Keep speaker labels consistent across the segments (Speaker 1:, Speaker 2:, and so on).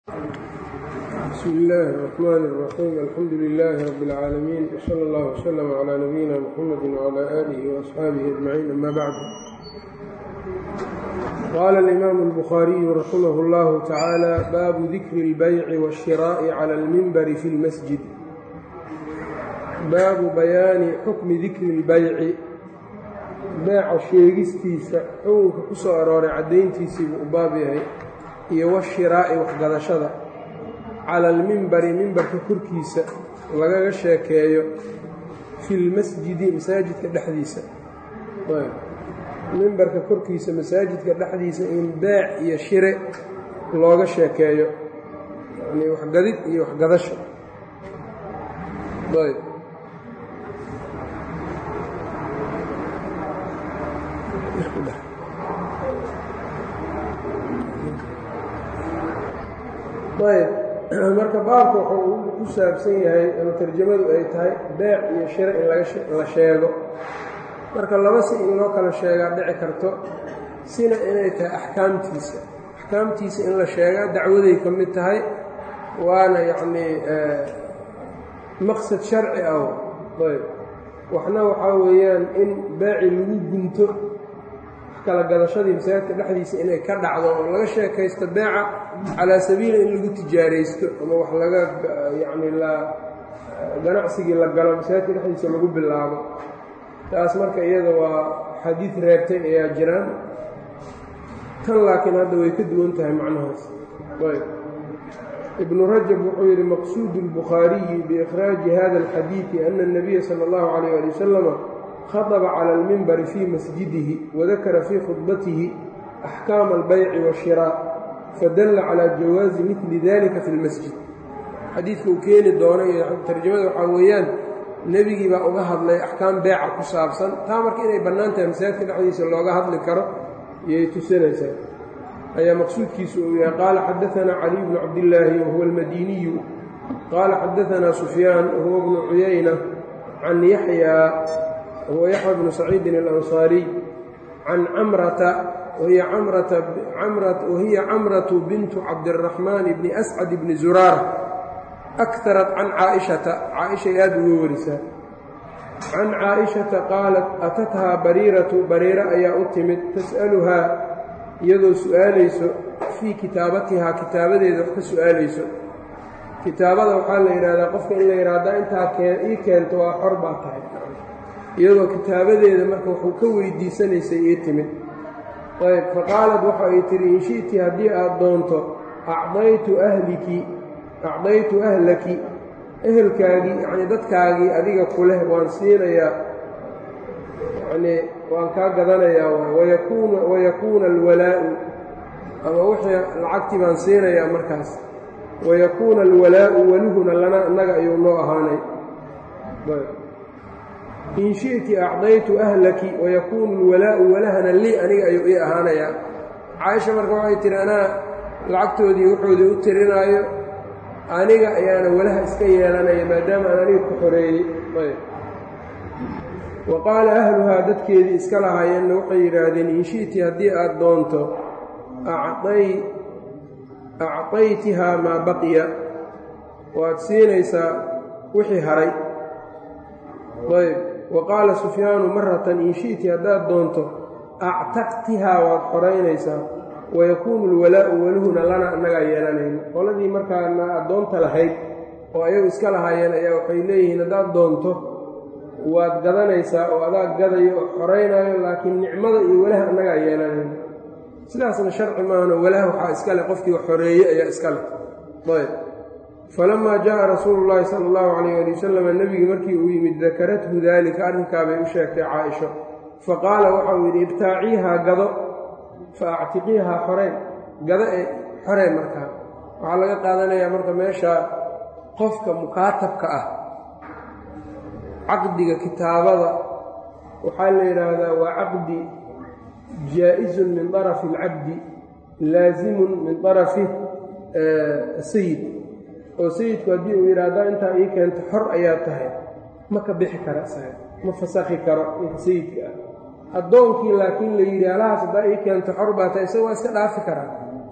Speaker 1: bsmi illaahi الرaxmaan الraxiim alxamdu lilaahi rabi اlcaalamiin wsala allah wslm clى nabiyina mxamedi wclى aalihi وaasxaabihi ajmaciin ama bacdu qaala alimaamu اlbukhaariyu raximah اllahu tacaala baabu dikri اlbayci wاshiraa'i clى اlminbari fi اlmasjid baabu bayaani xukmi dikri اlbayci beeca sheegistiisa xukunka ku soo arooray caddayntiisiibuu u baab yahay iyo washiraa'i waxgadashada cala almimbari mimbarka korkiisa lagaga sheekeeyo fi lmasjidi masaajidka dhexdiisa mimbarka korkiisa masaajidka dhexdiisa in beec iyo shire looga sheekeeyo yani waxgadid iyo waxgadasho ayb ayb marka baabka wuxuu ku saabsan yahay ama tarjamadu ay tahay beec iyo shire in la sheego marka laba si in loo kala sheegaa dhici karto sina inay tahay axkaamtiisa axkaamtiisa in la sheegaa dacwaday ka mid tahay waana yacnii maqsad sharci ah ayb waxna waxaa weeyaan in beeci lagu gunto kala gadashadii masaajidka dhexdiisa inay ka dhacdo oo laga sheekaysto beeca calaa sabiili in lagu tijaaraysto ama wax laga yacni la ganacsigii la galo masaajidka dhexdiisa lagu bilaabo taas marka iyada waa xadiid reebtay ayaa jiraan tan laakiin hadda way ka duwan tahay macnahaas ayb ibnu rajab wuxuu yidhi maqsuudu اlbukhaariyi biikhraaji hada alxadiidi ana الnabiya sala اllahu calayh ali wasalama khadba clى اlmimbari fii masjidihi wadakara fii khudbatihi axkaama albayci waashiraaء fadalla calى jawaazi midli dalika fi اlmasjid xadiidka uu keeni doono iyo tarjamada waxaa weeyaan nebigii baa uga hadlay axkaam beeca ku saabsan taa marka inay bannaan tahay masaajidka dhexdiisa looga hadli karo iyay tusinaysaa ayaa maqsuudkiisu uu yahay qaala xadaanaa caliy bnu cabdillaahi wahuwa almadiniyu qaala xadaanaa sufyaan wahuwa bnu cuyayna can yaxyaa whuwa yaxya bnu saciidin alansaariy can camrata wahiya camratu bintu cabdiraxmaan bni ascad bni zuraara akarat can caaishata caaishay aad uga warisaa can caaishata qaalat atathaa bariiratu bariiro ayaa u timid tas'aluhaa iyadoo su'aalayso fii kitaabatihaa kitaabadeeda wax ka su'aalayso kitaabada waxaa la yidhahdaa qofka in la yidhahda intaa ii keento waa xor baa tahay iyadoo kitaabadeeda marka wuxuu ka weydiisanaysay ii timid ayb faqaalad waxa ay tihi in shi'ti haddii aad doonto acdaytu ahliki acdaytu ahlaki ehelkaagii yacnii dadkaagii adiga ku leh waan siinayaa yacnii waan kaa gadanayaa wayakuuna wayakuuna alwalaa'u ama wixii lacagtii baan siinayaa markaas wayakuuna alwalaa'u welihuna lana innaga ayuu noo ahaanay in shi'ti acdaytu ahlaki wayakuunu lwalaa'u walahana lii aniga ayuu ii ahaanayaa caaisha marka waxay tihi anaa lacagtoodii wuxoodii u tirinaayo aniga ayaana walaha iska yeelanaya maadaama aan aniga ku xoreeyey wa qaala ahluhaa dadkeedii iska lahaayeenna waxay yidhaahdeen in shi'ti haddii aad doonto acdaytihaa maa baqiya waad siinaysaa wixii haray ayb wa qaala sufyaanu maratan in shi'ti haddaad doonto actaqtihaa waad xoraynaysaa wayakuunu alwalaa'u welihuna lana annagaa yeelanayno qoladii markaana addoonta lahayd oo ayagu iska lahaayeen ayaa waxay leeyihiin haddaad doonto waad gadanaysaa oo adaa gadayo oo xoraynaayo laakiin nicmada iyo walaha annagaa yeelanayno sidaasna sharci maahano walaha waxaa iska leh qofkii xoreeye ayaa iska leh ayb falamaa jaءa rasuulu llaahi sala allahu calayh ali wasalam nebigii markii uu yimid dakarathu daalika arrinkaabay u sheegtay caaisho faqaala waxa uu yidhi ibtaaciihaa gado fa actiqiihaa xoreen gado ee xoreen markaa waxaa laga qaadanayaa marka meesha qofka mukaatabka ah caqdiga kitaabada waxaa la yidhaahdaa waa caqdi jaa'isun min طarafi اlcabdi laasimun min طarafi sayid oo sayidku haddii uu yidhaahda intaa ii keento xor ayaa tahay ma ka bixi kara isaga ma fasakhi karo ninka sayidka ah addoonkii laakiin la yidhi halahaas haddaa ii keento xor baa tahay isaga waa iska dhaafi karaa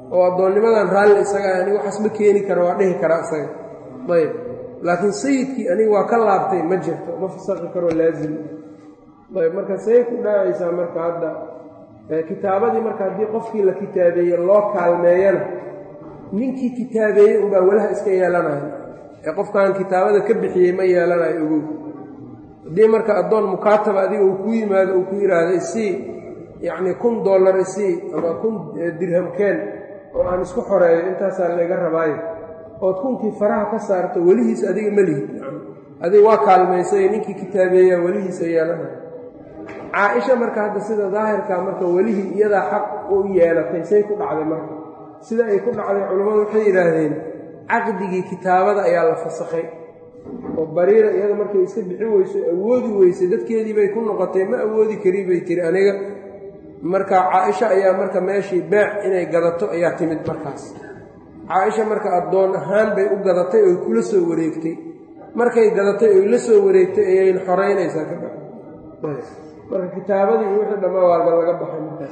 Speaker 1: oo addoonnimadan raalli isaga aniga waxaas ma keeni kara waa dhihi karaa isaga ayb laakiin sayidkii aniga waa ka laabtay ma jirto ma fasaqi karoo laazim ayb marka say ku dhacaysaa marka hadda kitaabadii marka haddii qofkii la kitaabeeye loo kaalmeeyana ninkii kitaabeeyey unbaa walaha iska yeelanaya ee qofkaan kitaabada ka bixiyey ma yeelanayo ogow haddii marka addoon mukaataba adiga uu ku yimaado uu ku yidhaahdo isii yacnii kun dollar isii ama kun dirhamkeen oo aan isku xoreeyo intaasaa layga rabaayo ood kunkii faraha ka saarto welihiis adiga ma lihid adiga waa kaalmaysay ninkii kitaabeeyaa welihiisa yeelanaya caa-isha marka hadda sida daahirkaa marka welihii iyadaa xaq u yeelatay say ku dhacday marka sida ay ku dhacday culammadu waxay yidhaahdeen caqdigii kitaabada ayaa la fasakhay oo bariira iyada markay iska bixi weyso awoodi weysay dadkeedii bay ku noqotay ma awoodi kari bay tiri aniga marka caa-isha ayaa marka meeshii beec inay gadato ayaa timid markaas caa-isha marka addoon ahaan bay u gadatay oy kula soo wareegtay markay gadatay oy la soo wareegtay ayayna xoraynaysaa ka ba marka kitaabadii iyo wixii dhammaa waalba laga baxay markaas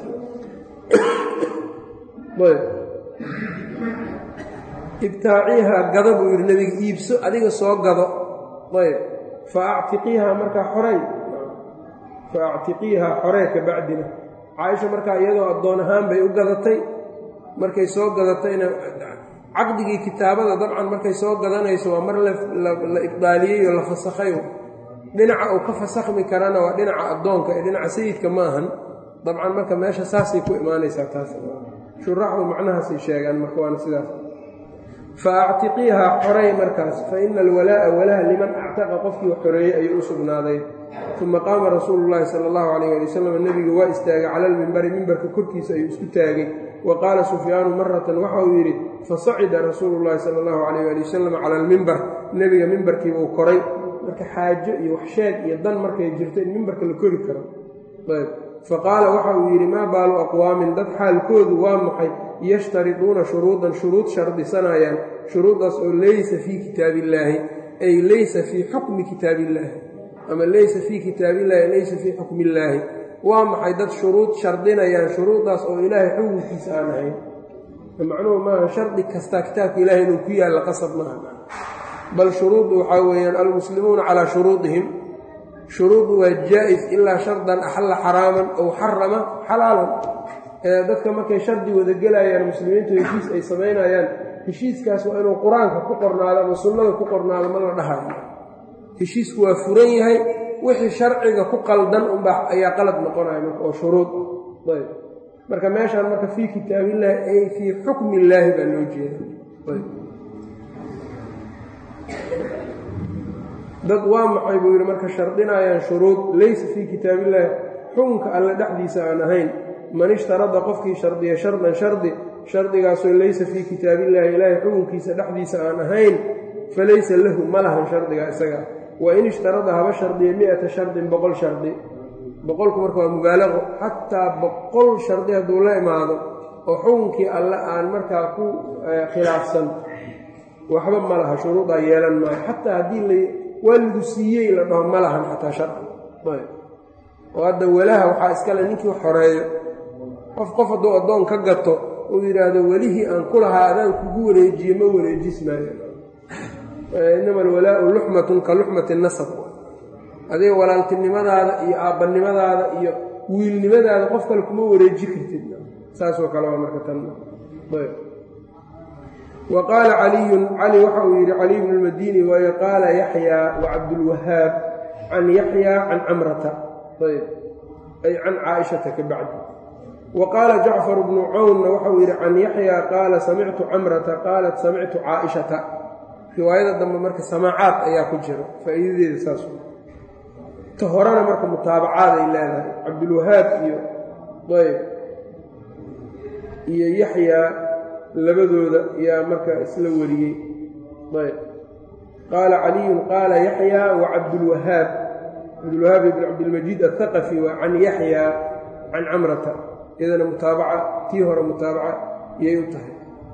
Speaker 1: ibtaaciihaa gada buu yidhi nebiga iibso adiga soo gado ayb fa actiqiihaa markaa xorey fa actiqiihaa xoree ka bacdina caaisha markaa iyadoo addoon ahaan bay u gadatay markay soo gadatayna caqdigii kitaabada dabcan markay soo gadanayso waa mar la ibdaaliyey oo la fasakhay dhinaca uu ka fasakhmi karana waa dhinaca addoonka ee dhinaca sayidka ma ahan dabcan marka meesha saasay ku imaanaysaa taas shuraaxdu macnahaasay sheegaan marka waana sidaas fa actiqiihaa xorey markaas fa ina alwalaa'a walaha liman actaqa qofkii xoreeyey ayuu u sugnaaday uma qaama rasuulu llaahi sala allahu calayh ali wasalam nebiga waa istaagay cala almimbari mimbarka korkiisa ayuu isku taagay wa qaala sufyaanu maratan waxa uu yidhi fasacida rasuulu llaahi sala allahu calayh ali wasalam cala almimbar nebiga mimbarkiibuu koray marka xaajo iyo waxsheeg iyo dan markay jirto in mimbarka la kori karo ayb faqaala waxa uu yidhi maa baalu aqwaamin dad xaalkoodu waa maxay yashtariduuna shuruudan shuruud shardisanayaan shuruuddaas oo leysa fii kitaabillaahi ay leysa fii xukmi kitaabillaahi ama leysa fii kitaabillahi laysa fii xukmi illaahi waa maxay dad shuruud shardinayaan shuruuddaas oo ilaahay xukunkiisa aan ahayn macnuhu maaha shardi kastaa kitaabka ilahay inuu ku yaalla qasab maaha bal shuruuddu waxaa weeyaan almuslimuuna calaa shuruudihim shuruudu waa jaa-is ilaa shardan axalla xaraaman ow xarama xalaalan dadka markay shardi wada gelayaan muslimiintu heshiis ay samaynayaan heshiiskaas waa inuu qur-aanka ku qornaado ama sunnada ku qornaado ma la dhahayo heshiisku waa furan yahay wixii sharciga ku qaldan unbaa ayaa qalad noqonaya marka oo shuruud ayb marka meeshaan marka fii kitaabillaahi ay fii xukmi illaahi baa loo jeeda dad waa maxay buu yidhi marka shardinayaan shuruud laysa fii kitaabillaahi xukunka alle dhexdiisa aan ahayn man ishtarada qofkii shardiya shardan shardi shardigaasoo laysa fii kitaabillaahi ilaahay xukunkiisa dhexdiisa aan ahayn falaysa lahu ma lahan shardiga isaga wa in ishtarada haba shardiya mi-ata shardin boqol shardi boqolku marka waa mubaalaqo xataa boqol shardi hadduu la imaado oo xukunkii alle aan markaa ku khilaafsan waxba ma laha shuruudaa yeelan maayo xataa haddii waa lagu siiyey la dhaho ma lahan xataa sharci oo hadda walaha waxaa iskale ninkii xoreeyo qof qof hadduu addoon ka gato uu yidhaahdo welihii aan ku lahaa adaan kugu wareejiye ma wareejismaayo inama alwalaau luxmatun ka luxmati nasab adiga walaaltinimadaada iyo aabbannimadaada iyo wiilnimadaada qof kale kuma wareeji kartid saasoo kale waa marka tan wa qaala caliyun cali waxa uu yidhi caliy bnu lmadini waayo qaala yaxyaa wacabdulwahaab can yaxyaa can camrata ayb ay can caaishata ka bacdi wa qaala jacfar bnu cawnna waxauu yidhi can yaxyaa qaala samictu camrata qaalat samictu caaishata riwaayada dambe marka samaacaad ayaa ku jira faa'iidadeeda saas ta horena marka mutaabacaad ay leedahay cabdulwahaab iyo ayb iyo yaxyaa labadooda yaa marka isla wariyey ayb qaala caliyun qaala yaxyaa wa cabdulwahaab cabdulwahaab ibn cabdilmajiid athaqafi waa can yaxyaa can camrata iyadana mutaabaca tii hore mutaabaca iyay u tahay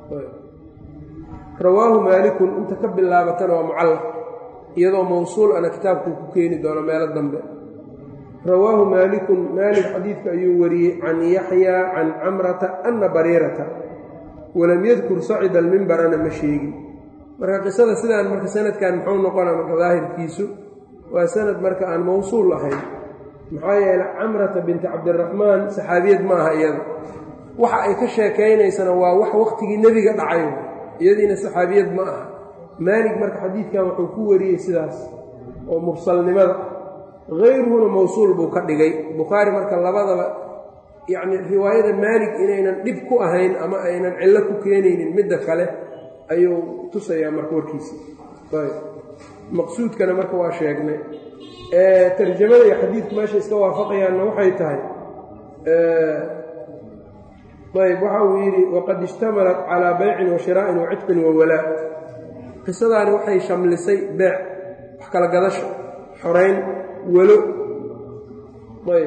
Speaker 1: rawaahu maalikun inta ka bilaabatana waa mucallaq iyadoo mawsuul ana kitaabkuu ku keeni doono meelo dambe rawaahu maalikun maalik xadiidka ayuu wariyey can yaxyaa can camrata ana bariirata walam yadkur sacida almimbarana ma sheegin marka qisada sidaan marka sanadkan muxuu noqonaa marka daahirkiisu waa sanad marka aan mawsuul ahayn maxaa yeeley camrata binti cabdiraxmaan saxaabiyad ma aha iyada waxa ay ka sheekaynaysana waa wax wakhtigii nebiga dhacay iyadiina saxaabiyad ma aha maalig marka xadiidkan wuxuu ku wariyey sidaas oo mursalnimada hayruhuna mawsuul buu ka dhigay bukhaari marka labadaba yacni riwaayada maalig inaynan dhib ku ahayn ama aynan cillo ku keenaynin midda kale ayuu tusayaa marka warkiisa maqsuudkana marka waa sheegnay tarjamada iyo xadiidku meesha iska waafaqayaanna waxay tahay ayb waxa uu yidhi waqad ishtamalat calaa baycin wa shiraa'in wa cidqin wa walaa qisadaani waxay shamlisay beec wax kala gadasho xorayn walo ayb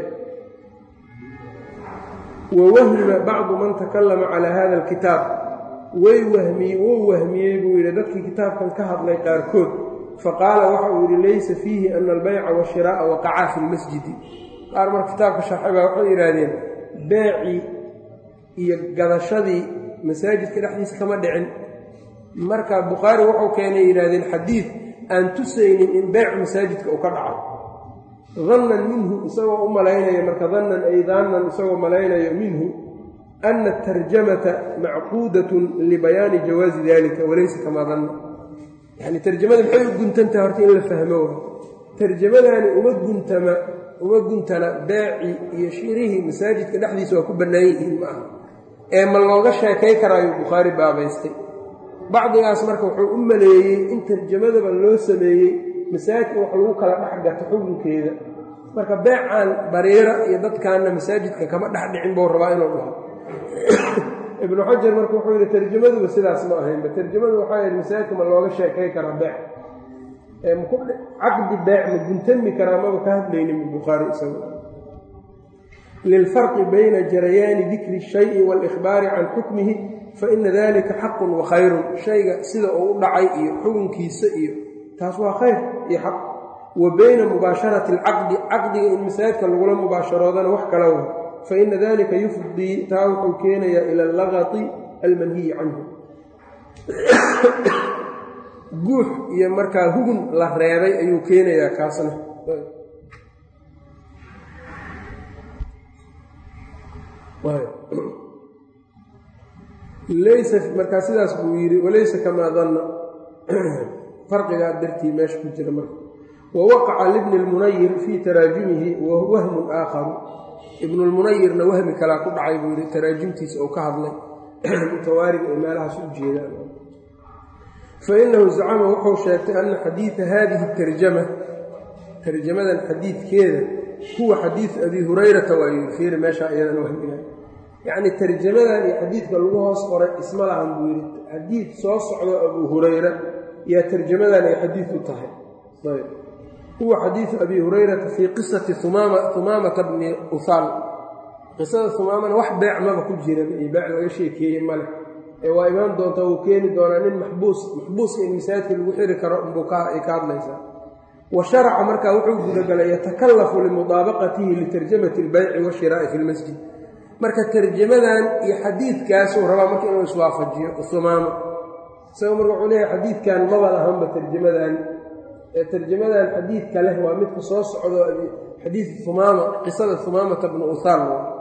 Speaker 1: wa wahima bacdu man takallama calaa hada alkitaab way wahmiyey wuu wahmiyey buu yidhi dadkii kitaabkan ka hadlay qaarkood faqaala waxa uu yidhi laysa fiihi ana albayca washiraa'a waqacaa fi lmasjidi qaar marka kitaabka sharxay baa waxay yidhaahdeen beecii iyo gadashadii masaajidka dhexdiisa kama dhicin marka bukhaari wuxuu keenay yidhahdeen xadiid aan tusaynin in beyc masaajidka uu ka dhaco dannan minhu isagoo u malaynayo marka dannan ay daannan isagoo malaynayo minhu ana atarjamata macquudatun libayaani jawaazi dalika walaysa kamaa danna yacni tarjamada maxay u guntantaha horta in la fahmo wa tarjamadaani uma guntama uma guntana beecii iyo shirihii masaajidka dhexdiisa waa ku bannaan yihiin ma aha ee ma looga sheekay karaayuu bukhaari baabaystay bacdigaas marka wuxuu u maleeyey in tarjamadaba loo sameeyey masaajidka wax lagu kala dhex gato xukunkeeda marka beecaan bariira iyo dadkaanna masaajidka kama dhex dhicin buu rabaa inuu dhaho ibnu xajar marka wuxuu yidhi tarjamaduba sidaas ma ahaynba tarjamadu waxaa yidhi masaajidka ma looga sheekay karaa beec caqdi beec ma guntami karaa maba ka hadlaynin bukhaari isagu lilfarqi bayna jarayaani dikri shayi waalikhbaari can xukmihi faina dalika xaqun wa khayrun shayga sida uu u dhacay iyo xukunkiisa iyo taas waa khayr iyo xaq wa bayna mubaasharati alcaqdi caqdiga in masaajidka lagula mubaasharoodana wax kala wa faina dalika yufdii taa wuxuu keenayaa ila allaqati almanhiyi canhu guux iyo markaa hugun la reebay ayuu keenayaa kaasna laysa markaa sidaas buu yidhi walaysa kamaa danna farqigaa dartii meesha ku jira marka wawaqaca libni lmunayir fii taraajumihi wahmun aakharu ibnulmunayirna wahmi kalaa ku dhacay buu yidhi taraajumtiisa oo ka hadlay mutawaariga ay meelahaas u jeedaan fainahu zacama wuxuu sheegtay ana xadiida hadihi tarjama tarjamadan xadiidkeeda huwa xadiidu abi hurayrata waa yidhi fiiri meeshaa iyadan wahmiga yacni tarjamadan iyo xadiidka lagu hoos qoray isma lahan buu yidhi xadiid soo socdo abu hurayra yaa tarjamadan ay xadiid u tahay ayb huwa xadiidu abi hurayrata fii qisati humaamata bni uhaal qisada humaamana wax beec maba ku jiran iyo beec laga sheekeeye male ee waa imaan doonta wuu keeni doonaa nin maxbuus maxbuuska in masaajidka lagu xiri karo unbuu ay ka hadlaysaa wa sharaca markaa wuxuu gudagalay yatakallafu limudaabaqatihi litarjamati albayci washiraa'i fi lmasjid marka tarjamadan iyo xadiidkaasuu rabaa marka inuu iswaafajiyo humaama isagoo marka wuxuu leeyahay xadiidkan maba lahanba tarjamadan ee tarjamadan xadiidka leh waa midka soo socdo xadiid humaama qisada humaamata bnu uhaal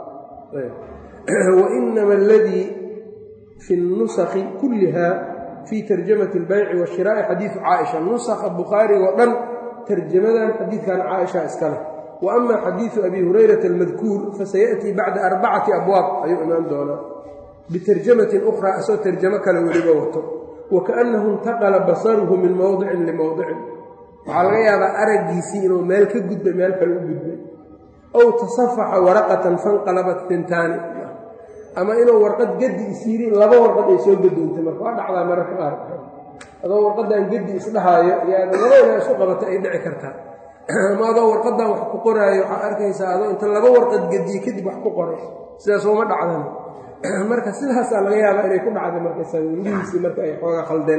Speaker 1: wa inama aladii fi nusakhi kulliha fii tarjamati albayci washiraa'i xadiidu caaisha nusakha bukhaariga oo dhan tarjamadan xadiidkan caaisha iska leh wa ama xadiidu abi hurayrata almadkuur fasayaأtii bacda arbacati abwaab ayuu imaan doonaa bitarjamatin ukhraa isagoo tarjamo kale weliba wato wa kaannahu intaqala basaruhu min mowdicin limowdicin waxaa laga yaabaa araggiisii inuu meel ka gudbay meel kale u gudbay ow tasafaxa waraqatan fanqalabat tintaani ama inuu warqad gedi isyirin laba warqad ay soo gadoontay marka waa dhacdaa mararka qaar adoo warqadan gedi isdhahaayo yaada laba inaa isku qabata ay dhici kartaa ama adoo warqadan wax ku qoraayo waxaad arkaysaa adoo inta laba warqad gediye kadib wax ku qoray sidaas uma dhacdan marka sidaasaa laga yaabaa inay ku dhacday markaysa welihiisii marka ay xooga khaldeen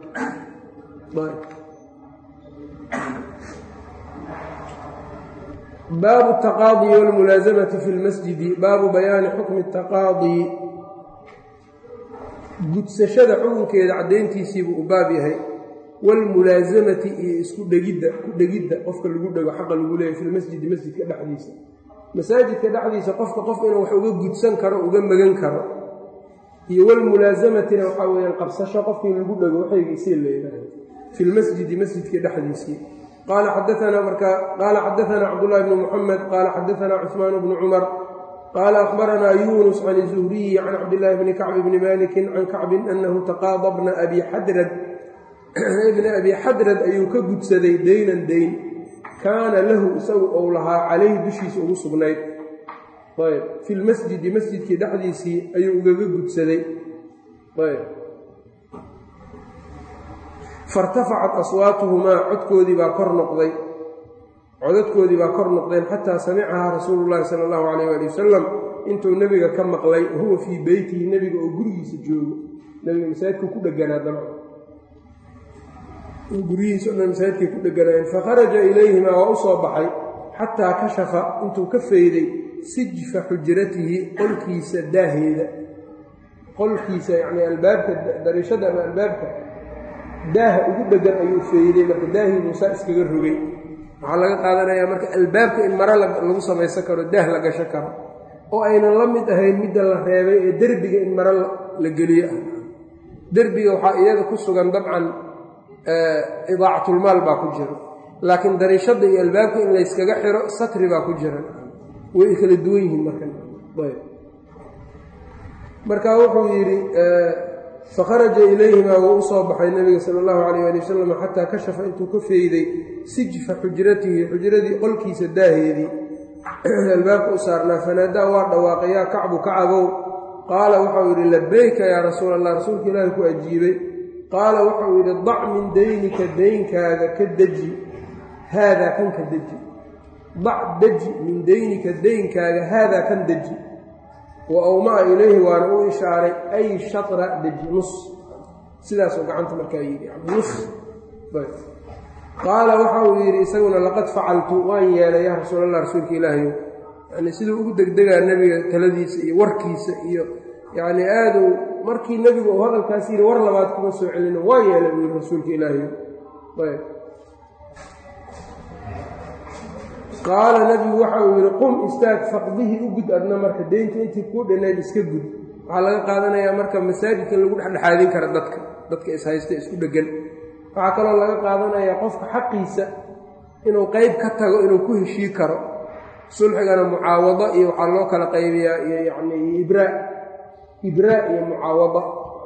Speaker 1: baabu التaqاadي wاlmulaaزamaةi fi اlmasjidi baabu bayaani xukmi التaqاadي gudsashada xukunkeeda caddayntiisiibuu u baab yahay waalmulaasamati iyo isku dhegidda ku dhegidda qofka lagu dhego xaqa lagu leeyahy filmasjidi masjidka dhexdiisa masaajidka dhexdiisa qofka qof inuu wax uga gudsan karo uga magan karo iyo walmulaasamatina waxaa weyaan qabsasho qofkii lagu dhego waxaygiisii leedahay fi lmasjidi masjidka dhexdiisii qaala xadaanaa marka qaala xadaanaa cabdullahi bni muxamed qaala xadaanaa cuثmaan bnu cumar qaala akhbaranaa yunus can zuhriyi can cabdillaahi bni kacb bni malikin can kacbin anahu taqaada bna abi xadrad ibna abi xadrad ayuu ka gudsaday deynan deyn kaana lahu isagu ou lahaa calayhi dushiisa ugu sugnayd ayb fi lmasjidi masjidkii dhexdiisii ayuu ugaga gudsaday ayb fairtafacat aswaatuhumaa codkoodii baa kor noqday codadkoodii baa kor noqdeen xataa samicahaa rasuulu llaahi sala allahu calayh ali wasalam intuu nebiga ka maqlay wahuwa fii beytihi nebiga oo gurigiisa joogo nebiga masaajidku ku dheganaa dabcan guryihiisa o dhan masaajidkay ku dheganaayeen fakharaja ilayhimaa waa u soo baxay xataa kashafa intuu ka fayday sijfa xujratihi qolkiisa daaheeda qolkiisa yacnii albaabka dariishada ama albaabka daaha ugu dhegan ayuu feeyday marka daahii muusaa iskaga rogay waxaa laga qaadanayaa marka albaabka in maro lagu samaysan karo daah la gasho karo oo aynan la mid ahayn midda la reebay ee derbiga in maro la geliyo ah derbiga waxaa iyada ku sugan dabcan idaacatulmaal baa ku jiro laakiin dariishadda iyo albaabka in layskaga xiro satri baa ku jira way kala duwan yihiin marmarka wuxuu yidhi fakharaja ilayhimaa wuu u soo baxay nebiga sala allahu calayh ali wasalam xataa kashafa intuu ka feeyday sijfa xujratihi xujradii qolkiisa daaheedii albaabka u saarnaa fanaadaa waa dhawaaqay yaa kacbu kacabow qaala waxau yidhi labeyka yaa rasuul allah rasuulka ilaahi ku ajiibay qaala wuxuu yidhi dac min daynika daynkaaga ka deji haadaa kan ka deji dac deji min daynika daynkaaga haadaa kan deji wa awmaa ilayhi waana u ishaaray ay shatra deji nus sidaasuu gacanta markaa yidhi nus qaala waxa uu yidhi isaguna laqad facaltu waan yeelay yaa rasuul allah rasuulka ilaahiyo yani siduu ugu degdegaa nebiga taladiisa iyo warkiisa iyo yacni aaduu markii nebigu uu hadalkaas yidhi war labaad kuma soo celino waa yeelay buu yidhi rasuulka ilaahiyo ayb qaala nebigu waxa uu yidhi qum istaag faqdihii u gud adna marka deynta intii kuu dhannayd iska gud waxaa laga qaadanayaa marka masaajidka lagu dhexdhexaadin kara dadka dadka ishaysta isku dheggan waxaa kaloo laga qaadanayaa qofka xaqiisa inuu qeyb ka tago inuu ku heshii karo sulxigana mucaawado iyo waxaa loo kala qaybiyaa iyo yacni ibraa ibraa iyo mucaawado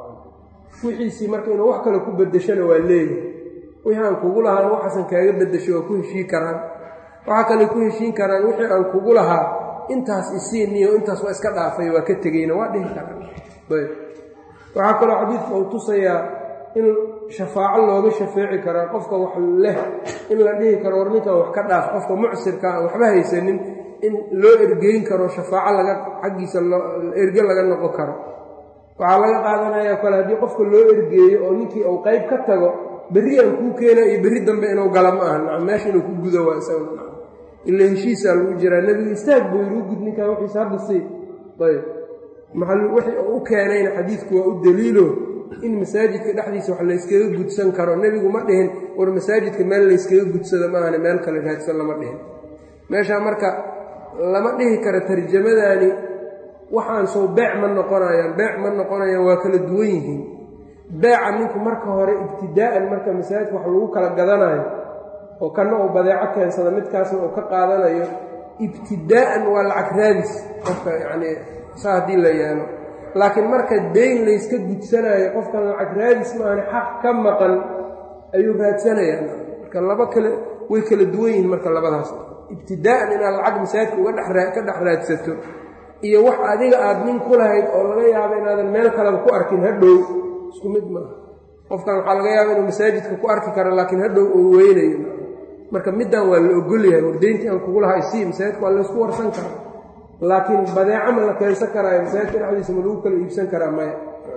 Speaker 1: wixiisii marka inuu wax kale ku beddeshona waa leeyahay wixii aan kugu lahaan waxaasan kaaga beddesho waa ku heshii karaan waxaa kale ku heshiin karaan wixii aan kugu lahaa intaas isiiniyo intaas waa iska dhaafay waa ka tegeyna waa dhihi karaan ayb waxaa kaloo xadiidka uu tusayaa in shafaaco looga shafeeci karaa qofka wax leh in la dhihi karo war ninkan wax ka dhaaf qofka mucsirka aan waxba haysanin in loo ergeyn karo shafaaco laga xaggiisa erge laga noqon karo waxaa laga qaadanayaa kale haddii qofka loo ergeeyo oo ninkii uu qayb ka tago berri aan kuu keena iyo berri dambe inuu gala ma aha meesha inuu ku gudo waa isaga ila heshiisaa lagu jiraa nebigu istaag buu yidhi u gud ninkaa wixiisa hadda sii ayb maxal wixii uu u keenayna xadiidku waa u daliilo in masaajidka dhexdiisa wax layskaga gudsan karo nebigu ma dhihin war masaajidka meel layskaga gudsado maahane meel kale raadsan lama dhihin meeshaa marka lama dhihi karo tarjamadaani waxaan sow beec ma noqonayaan beec ma noqonayaan waa kala duwan yihiin beeca ninku marka hore ibtidaa'an marka masaajidka wax lagu kala gadanayo oo kanna uu badeeco keensada midkaasna uu ka qaadanayo ibtidaa'an waa lacag raadis qofka yacnii saa haddii la yeelo laakiin marka deyn layska gudsanaayo qofkan lacag raadis maahane xaq ka maqan ayuu raadsanayaa marka laba kale way kala duwan yihiin marka labadaas ibtidaa'an inaad lacag masaajidka uga dheka dhex raadsato iyo wax adiga aad nin ku lahayd oo laga yaabo inaadan meel kaleba ku arkin hadhow isku mid maaha qofkan waxaa laga yaaba inuu masaajidka ku arki karo laakiin hadhow uu weynayo marka middan waa la ogolyahay wardeyntii aan kugu lahaa isii masaajidka waa laysku warsan karaa laakiin badeeco ma la keensan karaayo masaajidka dhexdiisa ma lagu kala iibsan karaa maya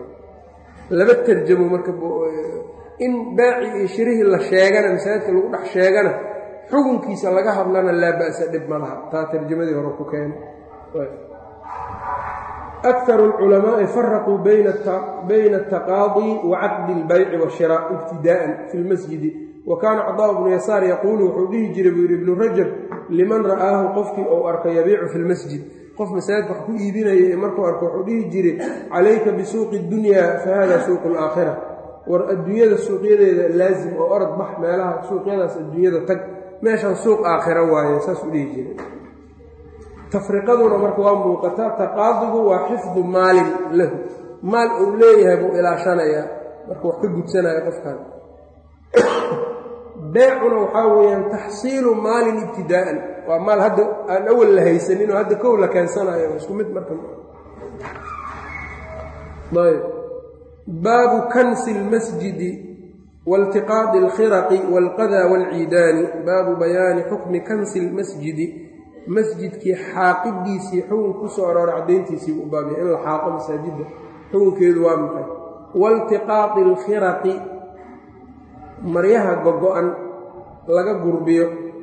Speaker 1: laba tarjamo marka in baaci iyo shirihii la sheegana masaajidka lagu dhex sheegana xukunkiisa laga hadlana laa ba'sa dhib ma laha taa tarjamadii hore ku keena akharu alculamaa'i faraquu bayna ataqaadii wa caqdi albayci waashiraaء ibtidaa'an fi lmasjidi wa kaana cadaa bnu yasaar yaquulu wuxuu dhihi jiray buu yidhi ibnu rajab liman ra'aahu qofkii ou arko yabiicu fi lmasjid qof masaajidka wax ku iibinaya ee markuu arko wuxuu dhihi jiray calayka bisuuqi اdunyaa fa hada suuqu alaakhira war adduunyada suuqyadeeda laazim oo orod bax meelaha suuqyadaas adduunyada tag meeshan suuq aakhira waaye saasuu dhihi jiray tafriqaduna marka waa muuqataa taqaadigu waa xifdu maalin lahu maal uu leeyahay buu ilaashanayaa marka wax ka gudsanaya qofkan beecuna waxaa weeyaan taxsiilu maalin ibtidaa'an waa maal hadda aan awal la haysanin oo hadda kow la keensanayo isku mid marka ayb baabu kansi اlmasjidi waاltiqaadi اlkhiraqi wاlqada wاlciidaani baabu bayaani xukmi kansi اlmasjidi masjidkii xaaqidiisii xukun ku soo aroora caddayntiisiibu u baabya in la xaaqo masaajidda xukunkeedu waa maxay waاltiqaadi اlkhiraqi maryaha gogo-an laga gurbiyo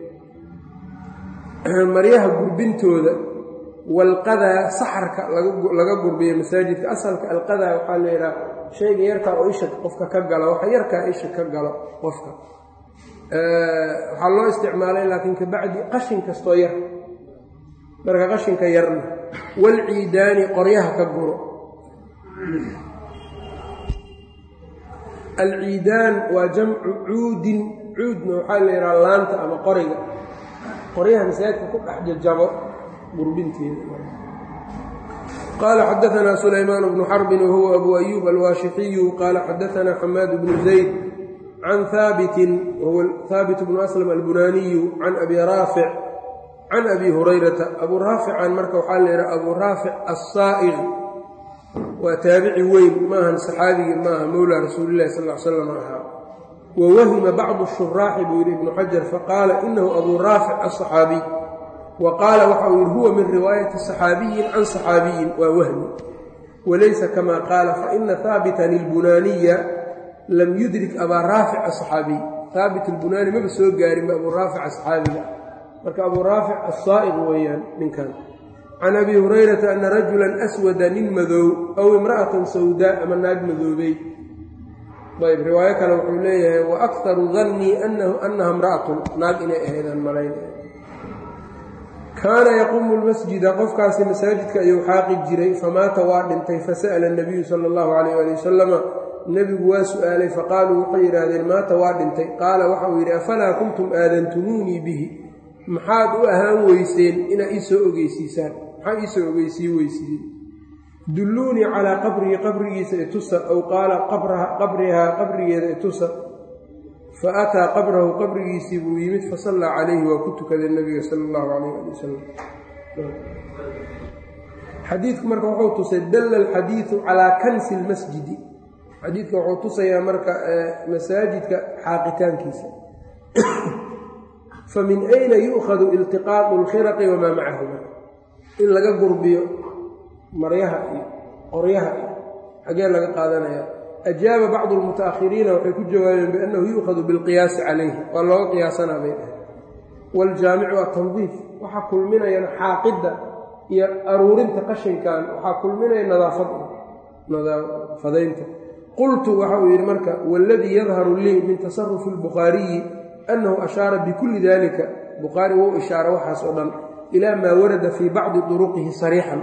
Speaker 1: maryaha gurbintooda walqadaa saxarka laga gurbiyo masaajidka asalka alqadaa waxaa la yidhaha shayga yarkaa oo isha qofka ka galo waxa yarkaa isha ka galo qofka waxaa loo isticmaalay laakiin kabacdi qashin kastoo yar marka qashinka yarna walciidaani qoryaha ka guro alciidaan waa jamcu cuudin cuudna waxaa la yidhaha laanta ama qoriga qoryaha masaajidka ku dhex jajabo gurbinteeda qaala xadaanaa sulaymaan bnu xarbin wahuwa abu ayuub alwaashixiyu qaala xadaanaa xamaad bnu zayd can haabitin wahuwa haabit bnu aslam albunaaniyu can abi raafic can abi hurayrata abuu raafican marka waxaa la yidhaha abuu raafic assaa'iq waa taabici weyn maahan saxaabigii maaha mowlaa rasuulilahi sal l slam ahaa wa wahima bacdu shuraaxi buu yidhi ibnu xajar faqaala inahu abuu raafic asaxaabiy wa qaala waxa uu yidhi huwa min riwaayati saxaabiyin can saxaabiyin waa wahmi walaysa kama qaala faina haabitan ilbunaaniya lam yudrik abaa raafic asaxaabiy haabit ilbunaani maba soo gaarinba abuu raafic asaxaabiga marka abuu raafic assaa'iq weeyaan ninkan can abi hurayrata ana rajulan aswada nin madoow aw imra'atan sawdaa ama naag madoobey ayb riwaayo kale wuxuu leeyahay wa akharu dannii annaha imra'atun naag inay ahaydaan malayn kaana yaquumu lmasjida qofkaasi masaajidka ayuu xaaqi jiray famaata waa dhintay fasa'ala nabiyu sala allahu calayh ali wasalama nebigu waa su'aalay faqaaluu waxay yidhaahdeen maata waa dhintay qaala waxa uu yidhi afalaa kuntum aadantumuunii bihi maxaad u ahaan weyseen inaad ii soo ogeysiisaan maxaa ii soo ogeysii weysiiyey dulluunii calaa qabrihi qabrigiisa itusa aw qaala qabrihaa qabrigeeda itusa fa ataa qabrahu qabrigiisii buu yimid fasallaa calayhi waa ku tukaday nebiga sala allahu calayh ali wasalam xadiidku marka wuxuu tusay dalla alxadiidu calaa kansi lmasjidi xadiidka wuxuu tusayaa marka masaajidka xaaqitaankiisa famin ayna yu'khadu iltiqaaqu alkhiraqi wamaa macahuma in laga gurbiyo maryaha iyo qoryaha iyo xagee laga qaadanaya ajaaba bacdu lmuta'ahiriina waxay ku jawaabeen biannahu yu'khadu bilqiyaasi calayhi waa looga qiyaasanaa bay dhahay waaljaamicu atandiif waxaa kulminayana xaaqidda iyo aruurinta qashinkan waxaa kulminaya nadaafadaynta qultu waxa uu yidhi marka waaladii yadharu lii min tasarufi albukhaariyi annahu ashaara bikulli dalika bukhaari wou ishaara waxaas oo dhan ilaa maa warada fii bacdi turuqihi sariixan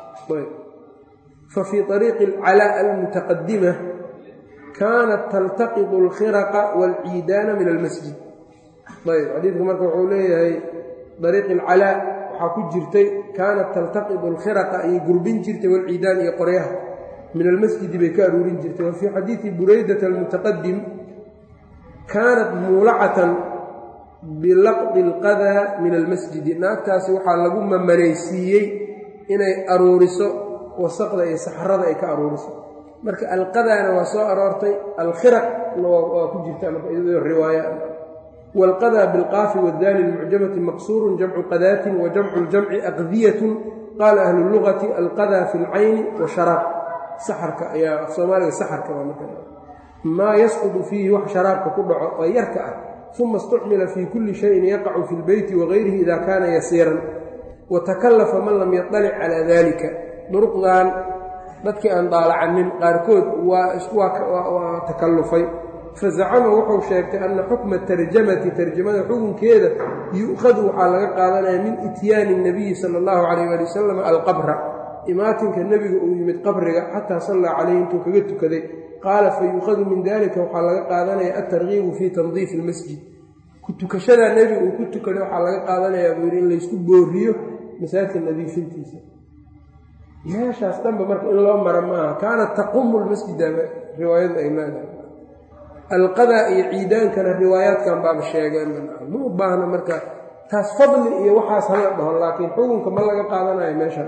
Speaker 1: fa fii ariiqi alcalaa almutaqadima kaanat taltaqidu alkhiraqa waalciidaana min almasjid ayb xadiidku marka wuxuu leeyahay ariiqi alcalaa waxaa ku jirtay kaanat taltaqidu alkhiraqa ayay gurbin jirtay waalciidaan iyo qoryaha min almasjidi bay ka aruurin jirtay wa fii xadiidi buraydata almutaqadim kaanat muulacatan bilaqdi alqadaa min almasjidi naagtaasi waxaa lagu mamanaysiiyey inay aruuriso wasaqda iyo saxrada ay ka aruuriso marka alqadaana waa soo aroortay alkhiraqna waa ku jirtaa marka iyadoo riwaaya waalqadaa bilqaafi wadaali lmucjamati maqsuurun jamcu qadaatin wa jamcu ljamci aqdiyatun qaala ahlu lugati alqadaa fi lcayni wa sharaab saxarka ayaa af soomaaliga saxarka waa marka maa yasqudu fiihi wax sharaabka ku dhaco oo yarka ah uma istucmila fii kulli shayin yaqacu fi lbeyti wagayrihi ida kaana yasiiran watakallafa man lam yaطalic calaa dalika duruqdan dadkii aan daalacanin qaarkood waa waa takallufay fazacama wuxuu sheegtay anna xukma tarjamati tarjamada xukunkeeda yu'khadu waxaa laga qaadanaya min ityaani nabiyi sala allahu calayh ali wasalam alqabra imaatinka nebiga uu yimid qabriga xataa sallaa calayhi intuu kaga tukaday qaala fa yuukhadu min dalika waxaa laga qaadanaya altargiibu fii tandiifi ilmasjid ku tukashadaa nebiga uu ku tukaday waxaa laga qaadanayaa buu yidhi in laysku booriyo masaajidka nadiifintiisa meeshaas dhanba marka in loo mara maaha kaanat taqumu lmasjida riwaayadu ay leedahay alqadaa iyo ciidaankana riwaayaadkan baaba sheegeen ma u baahna marka taas fadli iyo waxaas hala dhaho laakiin xukunka ma laga qaadanayo meeshan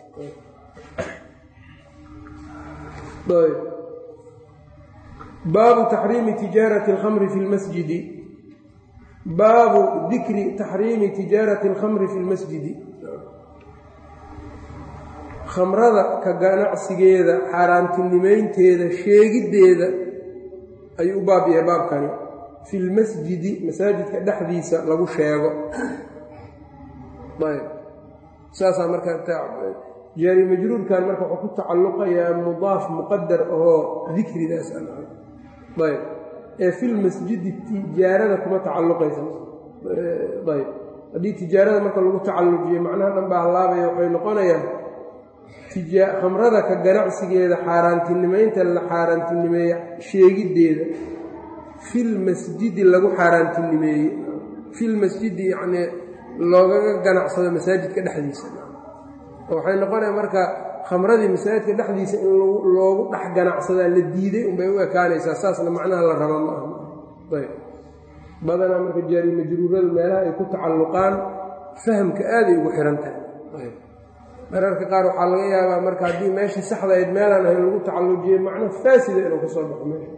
Speaker 1: baabu taxriimi tijaarati alkhamri fi lmasjidi baabu dikri taxriimi tijaarati alkhamri fi lmasjidi khamrada ka ganacsigeeda xaaraantinimeynteeda sheegiddeeda ayuu u baab yahay baabkani fi lmasjidi masaajidka dhexdiisa lagu sheego ayb saasaa marka jaari majruurkan marka wuxuu ku tacalluqayaa mudaaf muqadar oo dikridaas ayb ee filmasjidi tijaarada kuma tacalluqaysa ayb haddii tijaarada marka lagu tacallujiyo macnaha dhan baa hallaabaya waxay noqonayaan khamrada ka ganacsigeeda xaaraantinimeynta la xaaraantinimeeye sheegiddeeda filmasjidi lagu xaaraantinimeeyey filmasjidi yacnii loogaga ganacsado masaajidka dhexdiisa waxay noqonaya marka khamradii masaajidka dhexdiisa in loogu dhex ganacsadaa la diiday unbay u ekaanaysaa saasna macnaha la raba ma aha ayb badanaa marka jaari majruuradu meelaha ay ku tacalluqaan fahamka aaday ugu xihan tahay mararka qaar waxaa laga yaabaa marka haddii meeshii saxda ayd meelaan ahayn lagu tacallujiyo macno faasida inuu ka soo baxo meesha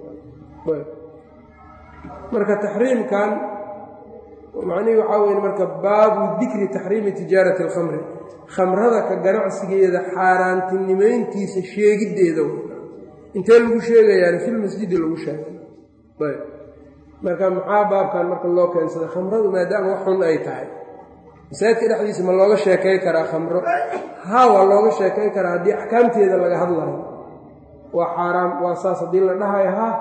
Speaker 1: marka taxriimkan macnihii waxaa weye marka baabu dikri taxriimi tijaarati alkhamri khamrada ka ganacsigeeda xaaraantinimeyntiisa sheegiddeeda intee lagu sheegayaani filmasjidi lagu sheegay ayb marka maxaa baabkan marka loo keensada khamradu maadaama wax xun ay tahay masaajidka dhexdiisa ma looga sheekay karaa khamro haa waa looga sheekay karaa haddii axkaamteeda laga hadlayo waa xaaraam waa saas haddii la dhahayo haa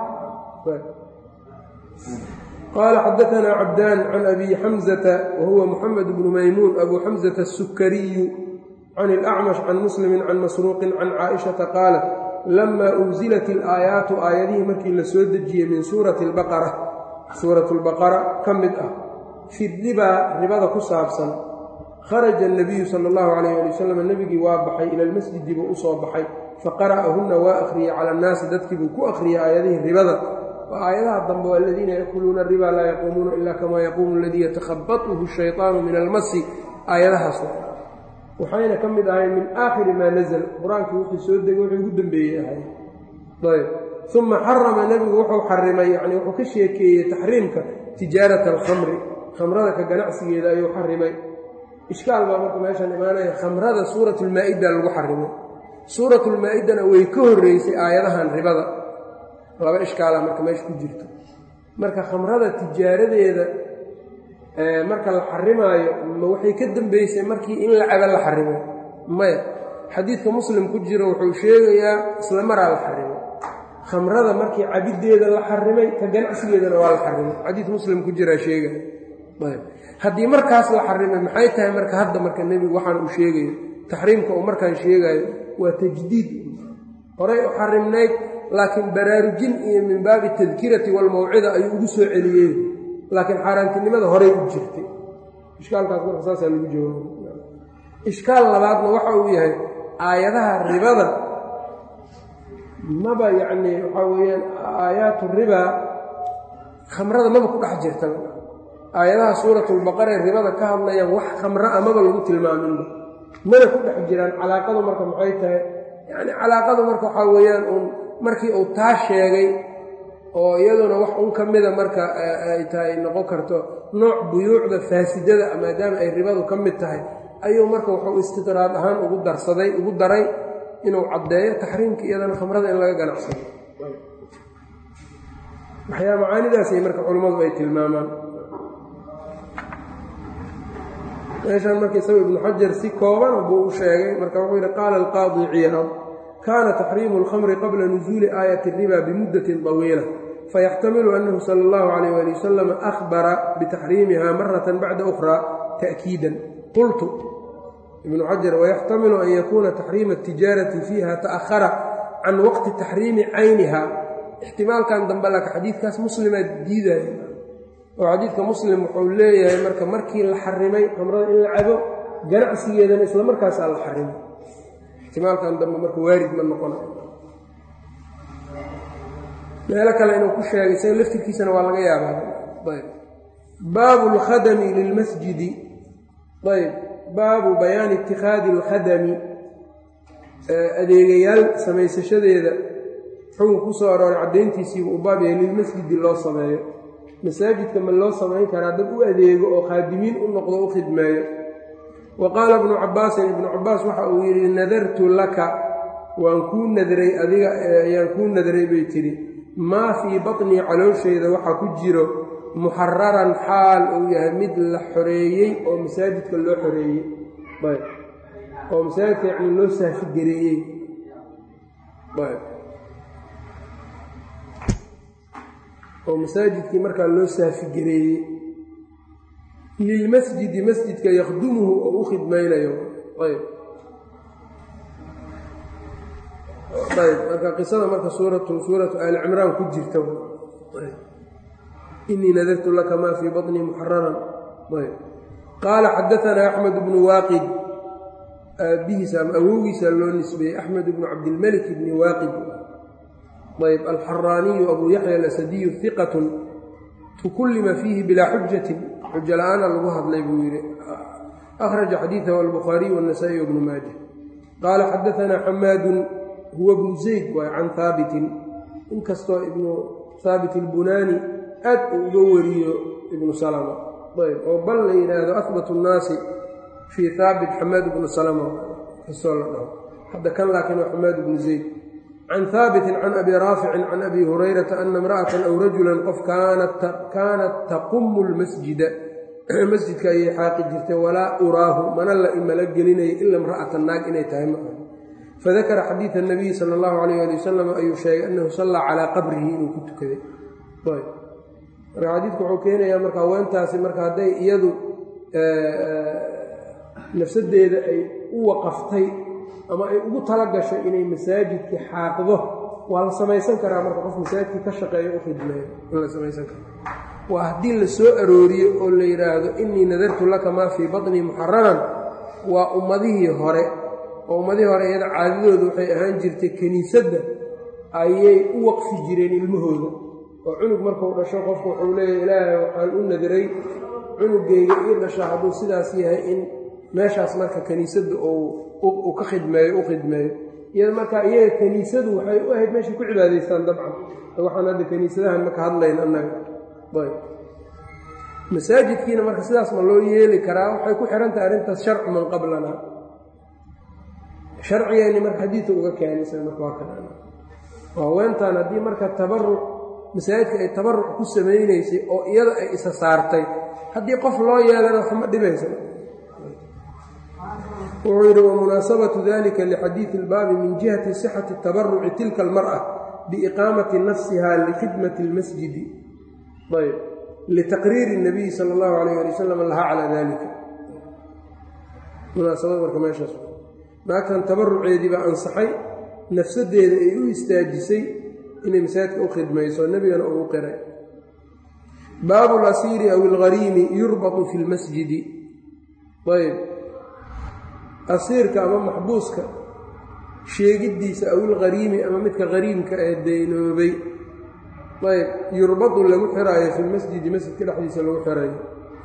Speaker 1: qaala xadaanaa cabdaan can abi xamzata wa huwa muxamed bnu maymuun abu xamzata asukariyu can ilacmash can muslimin can masruuqin can caaishata qaalat lamaa unzilat ilaayaatu aayadihii markii la soo dejiyey min suurati albaqara suuratu lbaqara ka mid ah fi ribaa ribada ku saabsan kharaja anabiyu sala allahu calayh ali wasalam nebigii waa baxay ila lmasjidi buu u soo baxay faqara'ahunna waa akhriyey cala annaasi dadkii buu ku akhriyey aayadihii ribada waa aayadaha dambe waa aladiina yakuluuna riba laa yaquumuuna ila kamaa yaquumu aladii yatakhabatuhu shayطaanu min almasi aayadahaas waxayna ka mid ahayn min aakhiri maa nazl qur-aankii wuxuu soo degay wuxuu ugu dembeeyey ahay ayb uma xarama nebigu wuxuu xarimay yani wuxuu ka sheekeeyey taxriimka tijaarata alkhamri khamrada ka ganacsigeeda ayuu xarimay ishkaal baa marka meeshaan imaanaya khamrada suuratulmaa-ida lagu xarimay suuratulmaa-idana way ka horreysay aayadahan ribada laba ishkaala marka meesha ku jirto marka khamrada tijaaradeeda marka la xarimaayo ma waxay ka dambeysay markii in la caba la xarimay maya xadiidka muslim ku jiro wuxuu sheegayaa isla maraa la xarimay khamrada markii cabiddeeda la xarimay ka ganacsigeedana waa la xarimay xadiid muslim ku jiraa sheegaya haddii markaas la xarimay maxay tahay marka hadda marka nebigu waxaan uu sheegayo taxriimka uu markaan sheegayo waa tajdiid horay u xarimnayd laakiin baraarujin iyo min baabi tadkirati walmawcida ayuu ugu soo celiyey laakiin xaaraantinimada horay u jirtay ishkaalkaas marka saasaa lagu jawaaba ishkaal labaadna waxa uu yahay aayadaha ribada maba yacnii waxaa weeyaan aayaatu ribaa khamrada maba ku dhex jirta aayadaha suuratulbaqara ee ribada ka hadlayaan wax khamro a maba lagu tilmaaminba mana ku dhex jiraan calaaqadu marka maxay tahay yacni calaaqadu marka waxaa weeyaan uun markii uu taa sheegay oo iyaduna wax un ka mida marka ay tahay noqon karto nooc buyuucda faasidada maadaama ay ribadu ka mid tahay ayuu marka wuxuu istidraad ahaan ugu darsaday ugu daray inuu caddeeyo taxriimka iyadana khamrada in laga ganacsado waxyaa macaanidaasay marka culammadu ay tilmaamaan meeshaan marka isaga ibnu xajar si kooban buu u sheegay marka wuxuu yidhi qaala alqaadi ciyaad kaana taxriimu alkhamri qabla nusuuli aayati riba bimuddatin طawiila fayaxtamilu annahu sala allahu calayh ali wasalam ahbara bitaxriimiha maratan bacda ukhra ta'kiidan qultu ibnu xajar wayaxtamilu an yakuuna taxriima atijaarati fiiha ta'ahara can waqti taxriimi cayniha ixtimaalkan dambe laka xadiidkaas muslimaa diidaya oo xadiidka muslim wuxuu leeyahay marka markii la xarimay khamrada in la cabo ganacsigeedana isla markaasaa la xarimay ixtimaalkan dambe marka waarid ma noqonayo meelo kale inuu ku sheegay isaga laftirkiisana waa laga yaabaa ayb baabu اlkhadami lilmasjidi ayb baabu bayaani ittikhaadi اlkhadami adeegayaal samaysashadeeda xukun ku soo arooray caddayntiisiibu u baab yahay lilmasjidi loo sameeyo masaajidka ma loo samayn karaa dad u adeego oo khaadimiin u noqdo u khidmeeyo wa qaala ibnu cabbaasin ibnu cabbaas waxa uu yidhi nadartu laka waan kuu nadray adiga ayaan kuu nadray bay tidhi maa fii batnii calooshayda waxaa ku jiro muxararan xaal uu yahay mid la xoreeyey oo masaajidka loo xoreeyey ayb oo masaajidka yacni loo saafigareeyey ayb oo masaajidkii markaa loo saafigareeyey lilmasjidi masjidka yakdumuhu oo u khidmaynayo ayb ayb marka qisada marka suuratu suuratu aali cimraan ku jirta inii nadartu laka maa fii baطnii muxararan ayb qaala xadaanaa axmed bnu waaqid aabbihiisa ama awowgiisa loo nisbeeyey axmed bnu cabdilmelik bni waaqid ayb alxaraaniyu abu yaxya alasadiyu hiqatun tukullima fiihi bilaa xujatin xujo la-aana lagu hadlay buu yidhi akhraja xadiidahu albukhaariyu wاnasaa'i wbnu maaja qaala xadaanaa xamaadun huwa bnu zayd waay can haabitin inkastoo ibnu haabit ilbunaani aad uu uga wariyo ibnu salama ayb oo bal la yidhaahdo ahbatu nnaasi fii haabit xamaad bnu salama kastoo la dhaho hadda kan laakiin waa xamaad bnu zayd can haabitin can abi raaficin can abi hurayrata ana imra'atan aw rajulan qof kaanat taqumu lmasjida masjidka ayay xaaqi jirtay walaa uraahu mana la imala gelinaya ila imra'atan naag inay tahay ma aha fadakara xadiida nabiyi sala allahu calayh ali wasalam ayuu sheegay annahu sallaa calaa qabrihi inuu ku tukaday marka xadiidku wuxuu keenayaa marka haweentaasi marka hadday iyadu nafsadeeda ay u waqaftay ama ay ugu tala gashay inay masaajidkii xaaqdo waa la samaysan karaa marka qof masaajidkii ka shaqeeyo u khidmeeyo in la samaysan karo waa haddii la soo arooriyo oo la yidhaahdo innii nadartu laka maa fii baطnii muxararan waa ummadihii hore oo ummadihii hore iyada caadadooda waxay ahaan jirtay kiniisadda ayay u waqfi jireen ilmahooda oo cunug markuu dhasho qofku wuxuu leeyahy ilaahay waxaan u nadiray cunugayga ii dhasha hadduu sidaas yahay in meeshaas marka kiniisadda uu ka khidmeeyo u khidmeeyo iyada markaa iyaga kiniisadu waxay u ahayd meeshay ku cibaadaystaan dabcan waxaan hadda kiniisadahan maka hadlayn annaga ayb masaajidkiina marka sidaas ma loo yeeli karaa waxay ku xihantahay arrintaas sharcu man qablana sharcigeenni marka xadiidka uga keenaysa marka waa kan haweentan haddii marka tabaruc masaajidka ay tabaruc ku samaynaysay oo iyada ay isa saartay haddii qof loo yeelana waxma dhibaysa wuxuu yidhi wamunaasabatu dalika lixadiidi ilbaabi min jihati sixati tabaruci tilka almar'a biiqaamati nafsiha likhidmati اlmasjidi ayb litaqriiri الnabiyi sala اllahu alayh ali wasalam lahaa calaa dalika munaasabad marka meeshaas naagtan tabaruceedii baa ansaxay nafsadeeda ay u istaajisay inay masaajidka u khidmayso nebigana ugu qiray baabu lasiiri aw ilghariimi yurbatu fi lmasjidi ayb asiirka ama maxbuuska sheegiddiisa aw ilghariimi ama midka hariimka ee daynoobay ayb yurbadu lagu xiraayo fi lmasjidi masjidka dhexdiisa lagu xirayo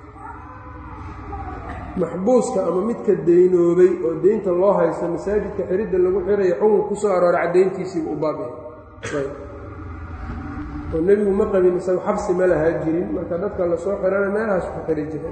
Speaker 1: maxbuuska ama midka daynoobay oo deynta loo haysto masaajidka xiridda lagu xirayo xukun ku soo arooray caddayntiisiiba u baabyahay oo nebigu ma qabin isagu xabsi ma lahaa jirin marka dadka lasoo xirana meelahaas ku xiri jiray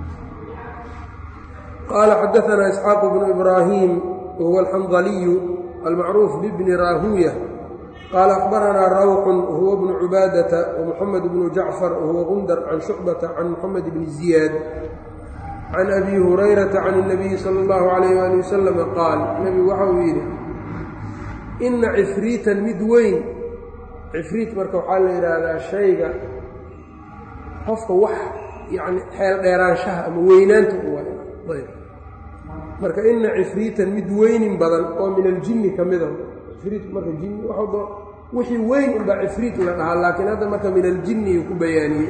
Speaker 1: qaala xadaanaa isxaaq bnu ibraahim wahuwa alxandaliyu almacruuf bibni raahuuya qaala akhbaranaa rawxun wahuwa bnu cubaadata wamuxamed bnu jacfar wahuwa gundar can shucbata can muxamed bni ziyaad can abi hurayrata can اnabiyi sala اllahu calayh waali wasalama qaal nebigu waxa uu yidhi ina cifriitan mid weyn cifriit marka waxaa la yidhaahdaa shayga qofka wax yacni xeel dheeraanshaha ama weynaanta u ayb marka ina cifriitan mid weynin badan oo min aljinni ka mida cifriitku marka jinni waxdo wixii weyn unbaa cifriit la dhahaa laakiin hadda marka min aljinni ku bayaaniyey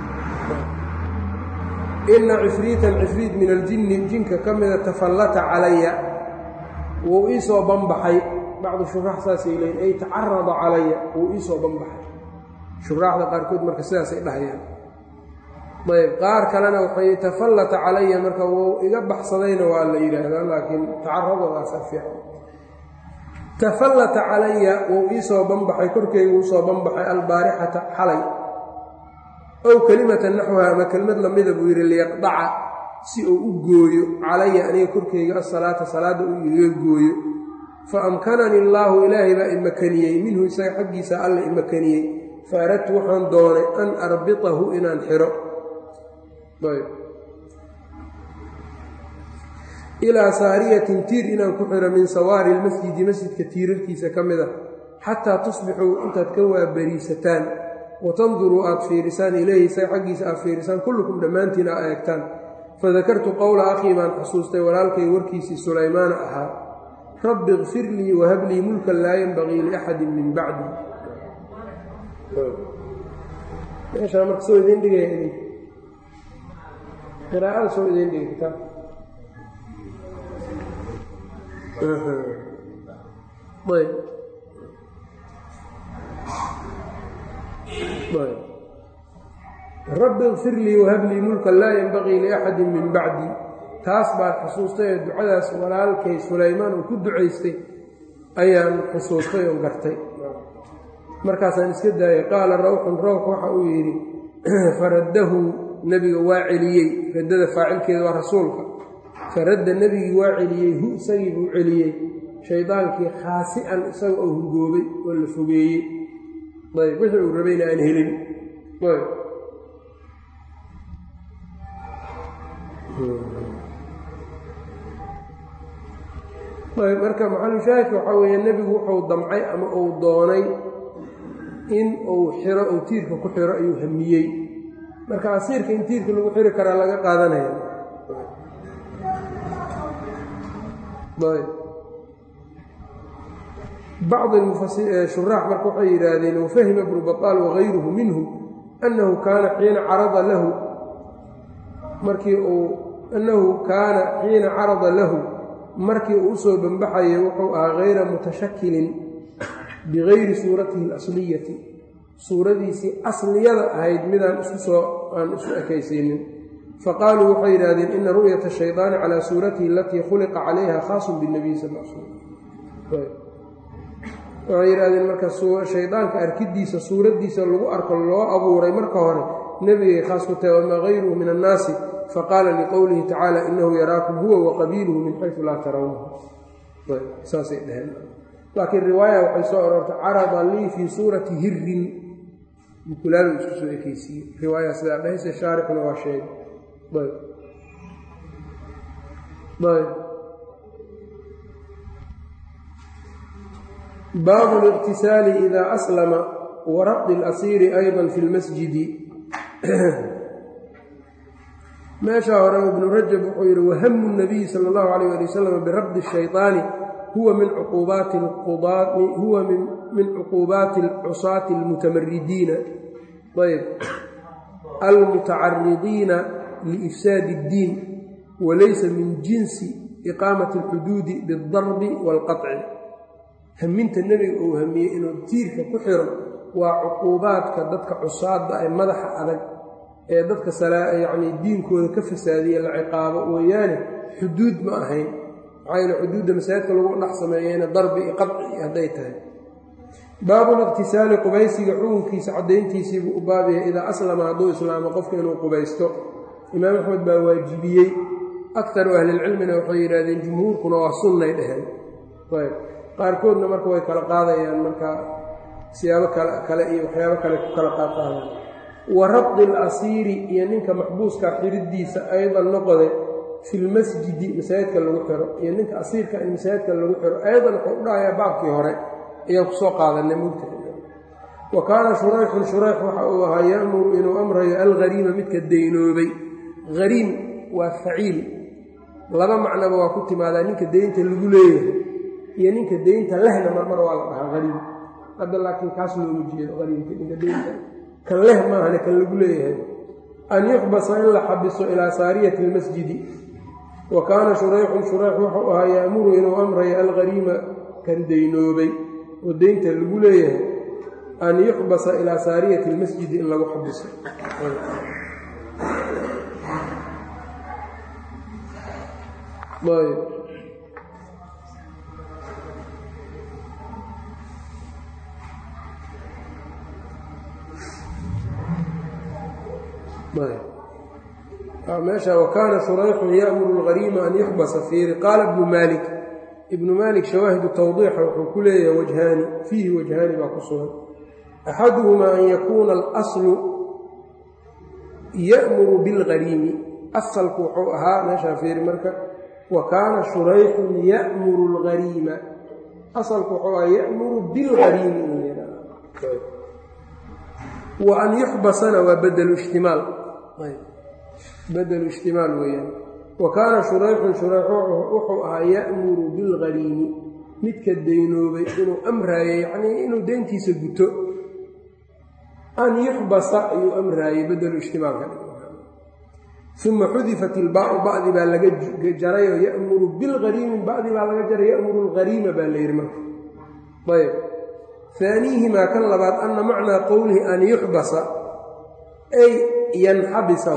Speaker 1: ina cifriitan cifriit min aljinni jinka ka mida tafallata calaya wuu iisoo banbaxay bacdu shuraax saasay leeyiin ay tacarada calaya wuu iisoo banbaxay shuraaxda qaarkood marka sidaasay dhahayaan ayb qaar kalena waxay tafallata calaya marka wuu iga baxsadayna waa la yidhaahdaa laakiin tacaradoodaasa fiican tafallata calaya wuu iisoo banbaxay korkeyga uusoo banbaxay albaarixata xalay ow kelimata naxwaha ama kelmad lamida buu yidhi liyaqdaca si uu u gooyo calaya aniga korkeyga asalaata salaadda uu igaga gooyo fa amkanani allaahu ilaahay baa imakaniyey minhu isaga xaggiisa alla imakaniyey fa aradtu waxaan doonay an arbitahu inaan xiro ilaa saariyatin tiir inaan ku xiro min sawaari lmasjidi masjidka tiirarkiisa ka mid a xataa tusbixuu intaad ka waabariisataan watanduruu aad fiirisaan ileyhi isaga xaggiisa aad fiirisaan kullukum dhammaantiin aa eegtaan fadakartu qowla akhii baan xusuustay walaalkay warkiisii sulaymaana ahaa rabbi ikfir lii wahab lii mulkan laa yenbagii liaxadin min bacdi meeshaa marka soo idiin dhigaya idin qiraa'ada soo idiin dhigay kitaab ayb rabbi ikfir lii wahab lii mulkan laa yenbagii liaxadin min bacdi taas baad xusuustay ee ducadaas walaalkay sulaymaan uu ku ducaystay ayaan xusuustay oo gartay markaasaan iska daayay qaala rawxun rawx waxa uu yidhi faraddahu nebiga waa celiyey raddada faacilkeeda waa rasuulka faradda nebigii waa celiyey hu isagii buu celiyey shaydaankii khaasi'an isaga oo hungoobay oo la fogeeyey ayb wixii uu rabayna aan helin ayb ayb marka maxalushaahidka waxaa weeye nebigu wuxuu damcay ama uu doonay in uu xiro uu tiirka ku xiro ayuu hamiyey marka asiirka in tiirka lagu xiri karaa laga qaadanaya bacd shuraax marka waxay yidhaahdeen wafahima ibnu baطaal wagayruhu minhu annahu kaana xiina carada lahu markii uu annahu kaana xiina carada lahu markii uu usoo banbaxayay wuxuu ahaa hayra mutashakilin bigayri suuratihi alasliyati suuradiisii asliyada ahayd midaan isku soo aan isu ekaysiinin faqaaluu waxay yidhahdeen ina ru'yata shaydaani calaa suuratihi alatii khuliqa calayha khaasun binebiy sal l slam waxay yidhahdeen marka shaydaanka arkidiisa suuraddiisa lagu arko loo abuuray marka hore nebigay khaas ku tahay wamaa hayruhu min annaasi faqaala liqowlihi tacaala inahu yaraakum huwa waqabiiluhu min xaysu laa tarawnahu saasay dheheen laakiin riwaaya waxay soo aroortay carada lii fii suurati hirin mukulaalo isku soo ekeysiiyey riwaaya sidaa dhehayse shaarixuna waa sheegay ayb baabu اliqtisaali ida aslama waraqdi اlasiiri ayضa fi اlmasjidi meeshaa hore ibnu rajab wuxuu yidhi wahamu الnabiyi salى اllahu alayh ali wasalam birabdi الshayطaani huwa min cuquubaati huwa min cuquubaati اlcusaati اlmutamaridiina ayb almutacaridiina liifsaadi اddiin walaysa min jinsi iqaamati اlxuduudi biاldarbi wاlqaطci haminta nebiga uu hamiyey inuu tiirka ku xiro waa cuquubaadka dadka cusaadda ee madaxa adag ee dadka yacnii diinkooda ka fasaadiya la ciqaabo weeyaane xuduud ma ahayn maxaa yeele xuduudda masaajidka lagu dhex sameeyeyna darbi i qadci hadday tahay baabuliqtisaali qubaysiga xukunkiisa caddayntiisiibuu u baabyahay idaa aslama hadduu islaamo qofka inuu qubaysto imaam axmed baa waajibiyey aktaru ahlilcilmina waxay yidhahdeen jumhuurkuna waa sunnay dheheen qaarkoodna marka way kala qaadayaan marka siyaabo kale iyo waxyaabo kale ku kala qaadqaadaan wa rabdi alasiiri iyo ninka maxbuuska xiridiisa aydan noqode fi lmasjidi masaajidka lagu xiro iyo ninka asiirka in masaajidka lagu xiro aydan wuxuu u dhahayaa baabkii hore ayaan kusoo qaadanay mugta wa kaana shurayxun shurayx waxa uu ahaa ya'muru inuu amrayo alghariima midka daynoobay hariim waa faciil laba macnoba waa ku timaadaa ninka deynta lagu leeyahay iyo ninka deynta lehna marmar waa la dhahaa hariim hadda laakiin kaas looma jeedo hariimka ninka deynta kan leh maahane kan lagu leeyahay an yuxbasa in la xabiso ilaa saariyati almasjidi wa kaana shurayxun shurayx wuxuu ahaa ya'muru inuu amrayo alghariima kan daynoobay oo deynta lagu leeyahay an yuxbasa ilaa saariyati almasjidi in lagu xabiso ayb meesha wakaana shurayxun ya'muru alghariima an yuxbasa fiiri qaala ibnu maalik ibnu maalik shawaahidu tawdiixa wuxuu ku leeyahay wajhaani fiihi wajhaani baa ku sugan axaduhumaa an yakuuna alaslu ya'muru bilghariimi asalku wuxuu ahaa meeshaa fiiri marka wa kaana shurayxun ya'muru alghariima asalku wuxuu ahaa ya'muru bilghariimi in la yidhahdo wa an yuxbasana waa badelu ijtimaal badelu ijtimaal weeyaan wa kaana shurayxun shurayx wuxuu ahaa ya'muru bilghariimi midka daynoobay inuu amraayo yacnii inuu deyntiisa guto an yuxbasa ayuu amraayey badelu ijtimaalka uma xudifat ilbaau bacdi baa laga jarayoo ya'muru bilghariimi bacdi baa laga jaray ya'muru alghariima baa la yidhi marka ayb haaniihimaa kan labaad anna macnaa qowlihi an yuxbasa ay yanxabisa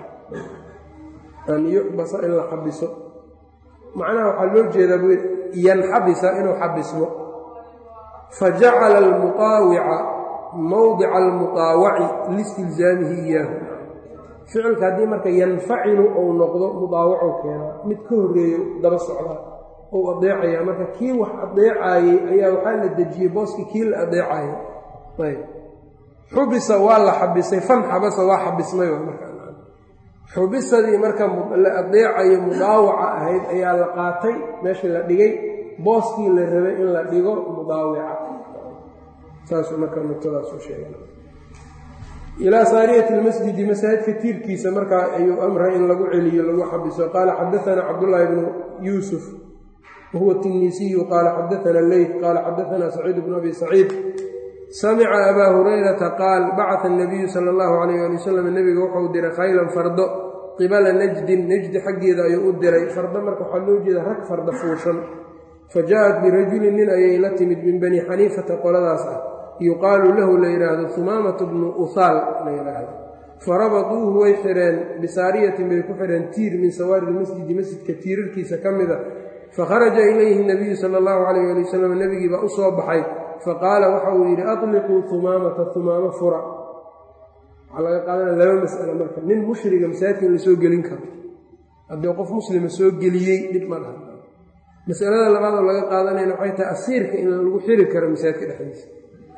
Speaker 1: an yuxbasa in la xabiso macnaha waxaa loo jeedaa bu yanxabisa inuu xabismo fajacala almuqaawica mowdica almuqaawaci liistilzaamihi iyaahu ficilka haddii marka yanfacilu ou noqdo mudaawacu keenaa mid ka horreeyo daba socdaa ou adeecaya marka kii wax adeecaayey ayaa waxaa la dejiyey booskii kii la adeecaayay ayb xubisa waa la xabisay fan xabasa waa xabismay marka xubisadii marka la adeecayo mudaawaca ahayd ayaa la qaatay meeshii la dhigay booskii la rabay in la dhigo mudaawica saasuu marka nuqtadaasu sheegay ilaa saariyati lmasjidi masaajidka tiirkiisa markaa ayuu amray in lagu celiyo lagu xabiso qaala xadaanaa cabdullaahi bnu yuusuf wahuwa tinisiyu qaala xadaana leyt qaala xadaana saciid bnu abi saciid samica abaa hurayrata qaal bacata anabiyu sala allahu calayh ali wasalam nebiga wuxuu diray khaylan fardo qibala najdin najdi xaggeeda ayuu u diray fardo marka waxaa loo jeeda rag farda fuushan fa jaa-at birajulin nin ayay la timid min bani xaniifata qoladaas ah yuqaalu lahu la yidhaahdo humaamatu bnu uhaal la yidhaahdo farabaduuhu way xidheen bisaariyatin bay ku xidheen tiir min sawaari lmasjidi masjidka tiirarkiisa ka mida fakharaja ilayhi nabiyu sala allahu calayh ali wasalam nebigii baa u soo baxay faqaala waxa uu yidhi atliquu humaamata humaamo fura waxaa laga qaadanaya laba mas'alo marka nin mushriga masaajidka in la soo gelin karo haddii qof muslima soo geliyey dhib ma dhaha masalada labaad oo laga qaadanayna waxay tahay asiirka in lagu xiri karo masaajidka dhexdiisa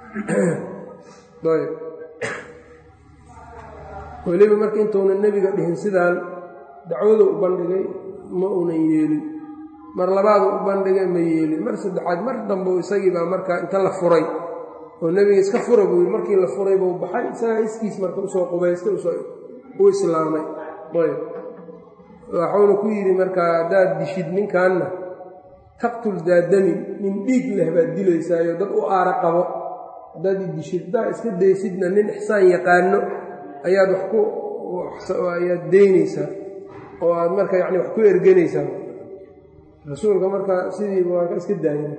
Speaker 1: ayb weliba marka intuunan nebiga dhihin sidaan dacwadu u bandhigay ma uunan yeelin mar labaadu u bandhigay ma yeelin mar saddexaad mar dambe isagii baa markaa inta la furay oo nebiga iska fura buu yii markii la furay buu baxay isagaa iskiis marka usoo qubaystay u islaamay ayb waxuuna ku yidhi markaa haddaad dishid ninkanna taqtul daadamin nin dhiig leh baad dilaysaayo dad u aara qabo haddaad idishid haddaad iska daysidna nin ixsaan yaqaano ayaad wax ku ayaad deynaysaa oo aad marka yani wax ku erganaysaa rasuulka marka sidiiba waa ka iska daaya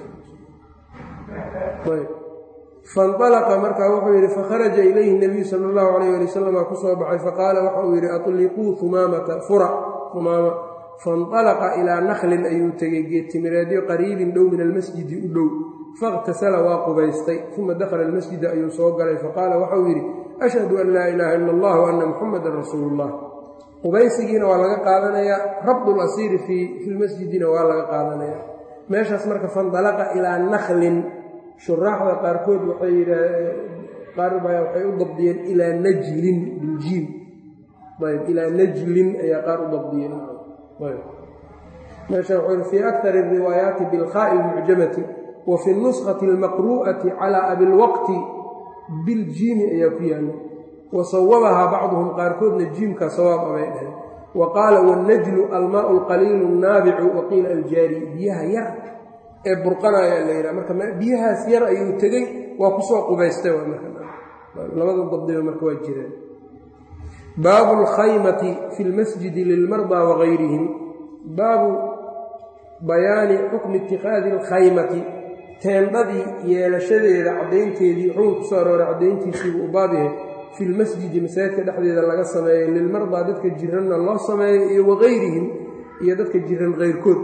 Speaker 1: fainalaqa marka wuxuu yidhi fakharaja ilayhi nabiyu sala allahu calayh ali wasalam aa ku soo baxay faqaala waxa uu yidhi atliquu humaamata fura humaama fainalaqa ilaa naklin ayuu tegey geedtimireedyo qariibin dhow min almasjidi u dhow fakhtasala waa qubaystay uma dakhala almasjida ayuu soo galay faqaala waxauu yidhi ashhadu an laa ilaaha ila allah wa anna muxamadan rasuulu llah qubaysigiina waa laga qaadanayaa rabdu lasiiri fi lmasjidina waa laga qaadanayaa meeshaas marka fandalaqa ilaa naklin shuraaxda qaarkood waxay yidhaahdeen qaar baa waxay u dabdiyeen ilaa najlin biljiim ayb ilaa najlin ayaa qaar u dabdiyeen ayb meesha wuxuu yidhi fii akar الriwaayaati bilkhaa'i اlmucjamati wa fi اnuskati اlmaqru'ati calى abilwaqti biljiimi ayaa ku yaalla wa sawabahaa bacduhum qaarkoodna jiimka sawaab abay dhaheen wa qaala wاnnajlu almaau اlqaliilu الnaabicu wa qiila aljaari biyaha yar ee burqanaya la yidhaha marka biyahaas yar ayuu tegey waa kusoo qubaystay labada dabdiba marka waa jireen baabu اlkhaymati fi اlmasjidi lilmardaa wagayrihim baabu bayaani xukmi itikaadi اlkhaymati teendhadii yeelashadeeda caddaynteedii xukun kusoo arooray caddayntiisiibu u baab yahay fi lmasjidi masaajidka dhexdeeda laga sameeyo lilmardaa dadka jiranna loo sameeyo iyo wagayrihim iyo dadka jiran kayrkood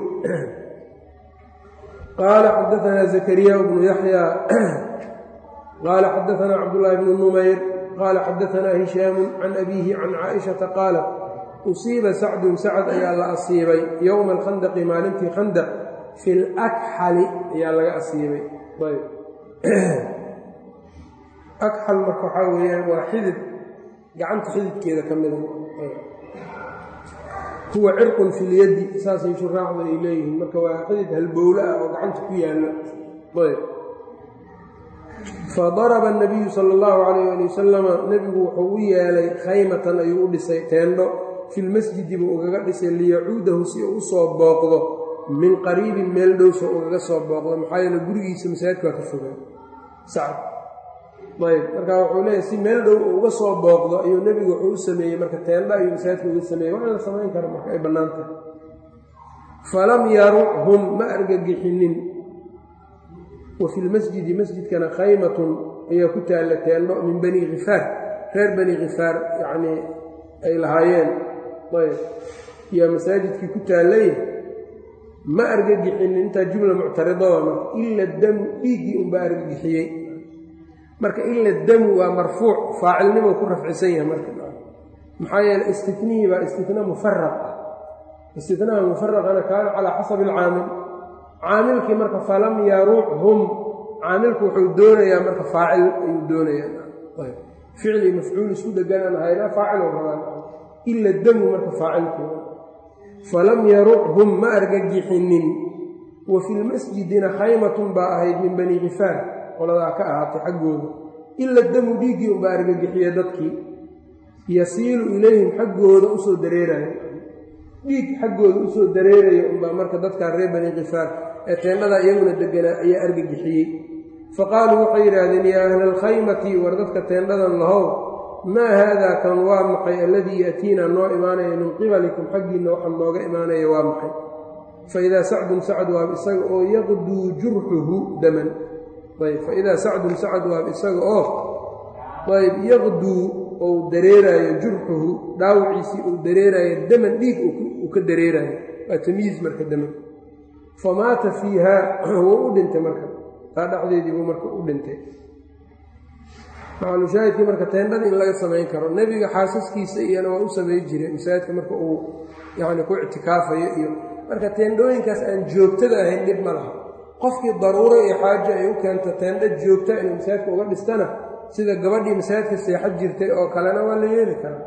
Speaker 1: qaala xadaanaa zakariya bnu yaxya qaala xadaanaa cabdullaahi bnu numayr qaala xadaanaa hishaamu can abiihi can caaishata qaalat usiiba sacdun sacad ayaa la asiibay yowma alkhandaqi maalintii khandaq fi lakxali ayaa laga asiibay akxal marka waxaa weeyaan waa xidid gacanta xididkeeda ka mida huwa cirqun fi lyaddi saasay shuraaxdu ay leeyihiin marka waa xidid halbowle ah oo gacanta ku yaallo ayb fadaraba anabiyu sala allahu calayh ali wasalama nebigu wuxuu u yeelay khaymatan ayuu u dhisay teendho fi lmasjidi buu ugaga dhisay liyacuudahu si uu u soo booqdo min qariibin meel dhowsa ugaga soo booqdo maxaa yeele gurigiisa masaajidka waa ka fogaa sacad ayb marka wuxuu leeyahy si meel dhow uu uga soo booqdo ayuu nebigu wuxuu u sameeyey marka teendha ayuu masaajidka uga sameeyey waa in la samayn kara marka ay bannaan tahay falam yaruchum ma argagixinin wa fi lmasjidi masjidkana khaymatun ayaa ku taalla teendho min bani khifaar reer bani khifaar yacnii ay lahaayeen ayb yaa masaajidkii ku taallay ma argagixinin intaa jumla muctaridada marka ila damu dhiiggii unbaa argagixiyey marka ila damu waa marfuuc faacilnimo ku rafcisan yahay marka maxaa yeele istinihii baa istina mufaraq ah istinaha mufaraqana kaana calaa xasabi alcaamil caamilkii marka falam yaruuchum caamilku wuxuu doonayaa marka faacil ayuu doonayaa ficli mafcuul isku dheganaan haynaa faacil rabaan ila damu marka faacilkii falam yaruchum ma argagixinin wa fi lmasjidina khaymatun baa ahayd min bani khifaar qoladaa ka ahaatay xaggooda ila damu dhiiggii unbaa argagixiya dadkii yasiilu ilayhim xaggooda usoo dareeraya dhiig xaggooda usoo dareeraya unbaa marka dadkaa reer bani khifaar ee teendhadaa iyaguna deganaa ayaa argagixiyey faqaaluu waxay yidhaahdeen yaa ahla alkhaymati war dadka teendhadan lahow maa haadaa kan waa maxay alladii ya'tiina noo imaanaya min qibalikum xaggiinna waxaa nooga imaanaya waa maxay fa idaa sacdun sacad waab isaga oo yaqduu jurxuhu daman ayb fa idaa sacdun sacad waab isaga oo ayb yaqduu ou dareeraayo jurxuhu dhaawiciisii uu dareeraayo daman dhiig uu ka dareeraayo waa tamyiiz marka daman famaata fiihaa wuu u dhintay marka taa dhexdeedii buu marka u dhintay maxalushaahidkii marka teendhada in laga samayn karo nebiga xaasaskiisa iyana waa u samay jiray masaajidka marka uu yacni ku ictikaafayo iyo marka teendhooyinkaas aan joogtada ahayn dhib ma laha qofkii daruuro iyo xaajo ay u keento teendho joogta inuu masaajidka uga dhistana sida gabadhii masaajidka seexad jirtay oo kalena waa la yeeli karaa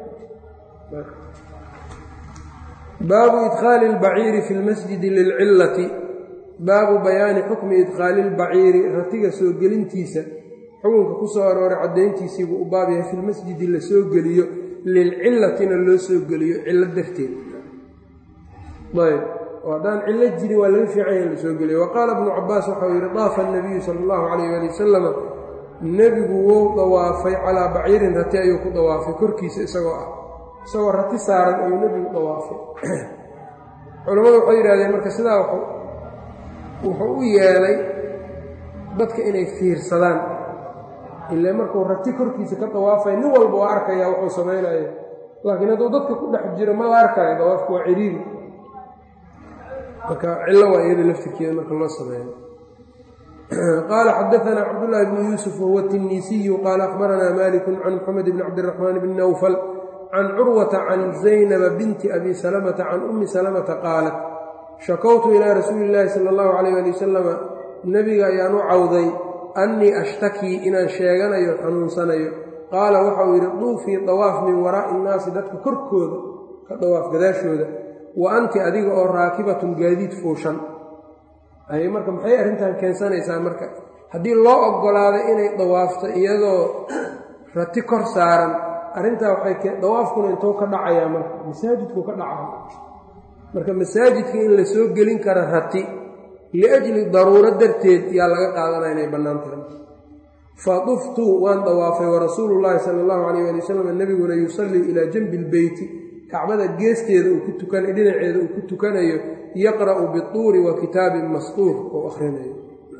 Speaker 1: baabu idkhaali اlbaciiri fi lmasjidi lilcillati baabu bayaani xukmi idkhaali اlbaciiri ratiga soo gelintiisa xukunka ku soo arooray caddayntiisiibuu u baab yahay fi lmasjidi la soo geliyo lilcillatina loo soo geliyo cillo darteed ayb oo haddaan cillo jirin waa laga fiican yaha la soo geliyo wa qaala ibnu cabaas waxau yidhi daafa anabiyu sala allahu calayh ali wasalama nebigu wou dawaafay calaa baciirin rati ayuu ku dawaafay korkiisa isagoo ah isagoo rati saaran ayuu nebigu dawaafay culammadu waxay yidhahdeen marka sidaa wuxuu u yeelay dadka inay fiirsadaan ilaa markuu rati korkiisa ka dawaafay nin walba waa arkaya wuxuu samaynaya laakiin hadduu dadka ku dhex jiro ma la arkayo dawaafku waa ciriiri marka cillo waa iyada laftirkeeda marka loo sameeyo qaala xadaanaa cabdullaahi bnu yuusuf wahuwa tinisiyu qaala akhbaranaa maliku can moxamed bni cabdiraxmaan bni nawfal can curwata can zaynaba binti abi salamata can ummi salamata qaalat shakowtu ilaa rasuuli illaahi sala allahu calayh ali wasalama nebiga ayaan u cawday annii ashtakii inaan sheeganayo xanuunsanayo qaala waxa uu yidhi duufii dawaaf min waraa'i innaasi dadka korkooda ka dawaaf gadaashooda wa anti adiga oo raakibatun gaadiid fuushan ay marka maxay arrintan keensanaysaa marka haddii loo oggolaaday inay dawaafto iyadoo rati kor saaran arrintaa waxay dawaafkuna intuu ka dhacayaa marka masaajidku ka dhacaya marka masaajidka in la soo gelin kara rati liajli daruuro darteed yaa laga qaadanaya inay bannaan tahay faduftu waan dawaafay warasuulu llaahi sala allahu calayh ali wasalam nebiguna yusallii ilaa janbi ilbeyti kacbada geesteeda uu ku tukan dhinaceeda uu ku tukanayo yaqra'u bituuri wa kitaabin masquur oo akhrinayo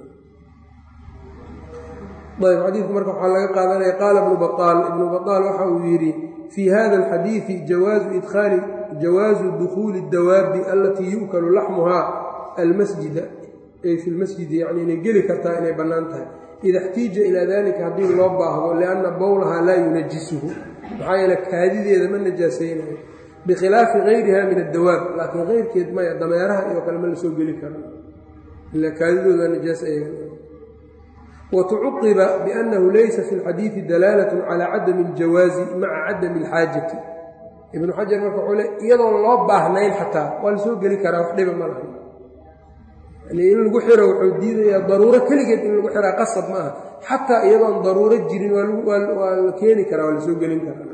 Speaker 1: ayb xadiidku marka waxaa laga qaadanaya qaala ibnu baqaal ibnu baqaal waxa uu yidhi fii hada alxadiidi jawaazu idkhaali jawaazu dukhuuli اdawaabi alatii yu'kalu laxmuhaa almasjida ay fi lmasjidi yacni inay geli kartaa inay bannaan tahay ida اxtiija ilaa dalika haddii loo baahdo lianna bowlahaa laa yunajisuhu maxaa yeele kaadideeda ma najaasaynayo bikhilaafi gayriha min addawaab laakiin keyrkeed maya dameeraha iyo kale ma la soo geli karo ila kaadidooda najaas ayaga watucuqiba biannahu laysa fi lxadiidi dalaalat cala cadami اljawaazi maca cadami اlxaajati ibnu xajar marka wuxuu le iyadoon loo baahnayn xataa waa la soo geli karaa wax dhiba ma lahay yani in lagu xiro wuxuu diidayaa daruuro keligeed in lagu xiraa qasab ma aha xataa iyadoon daruuro jirin waa la keeni karaa waa la soo gelin karaa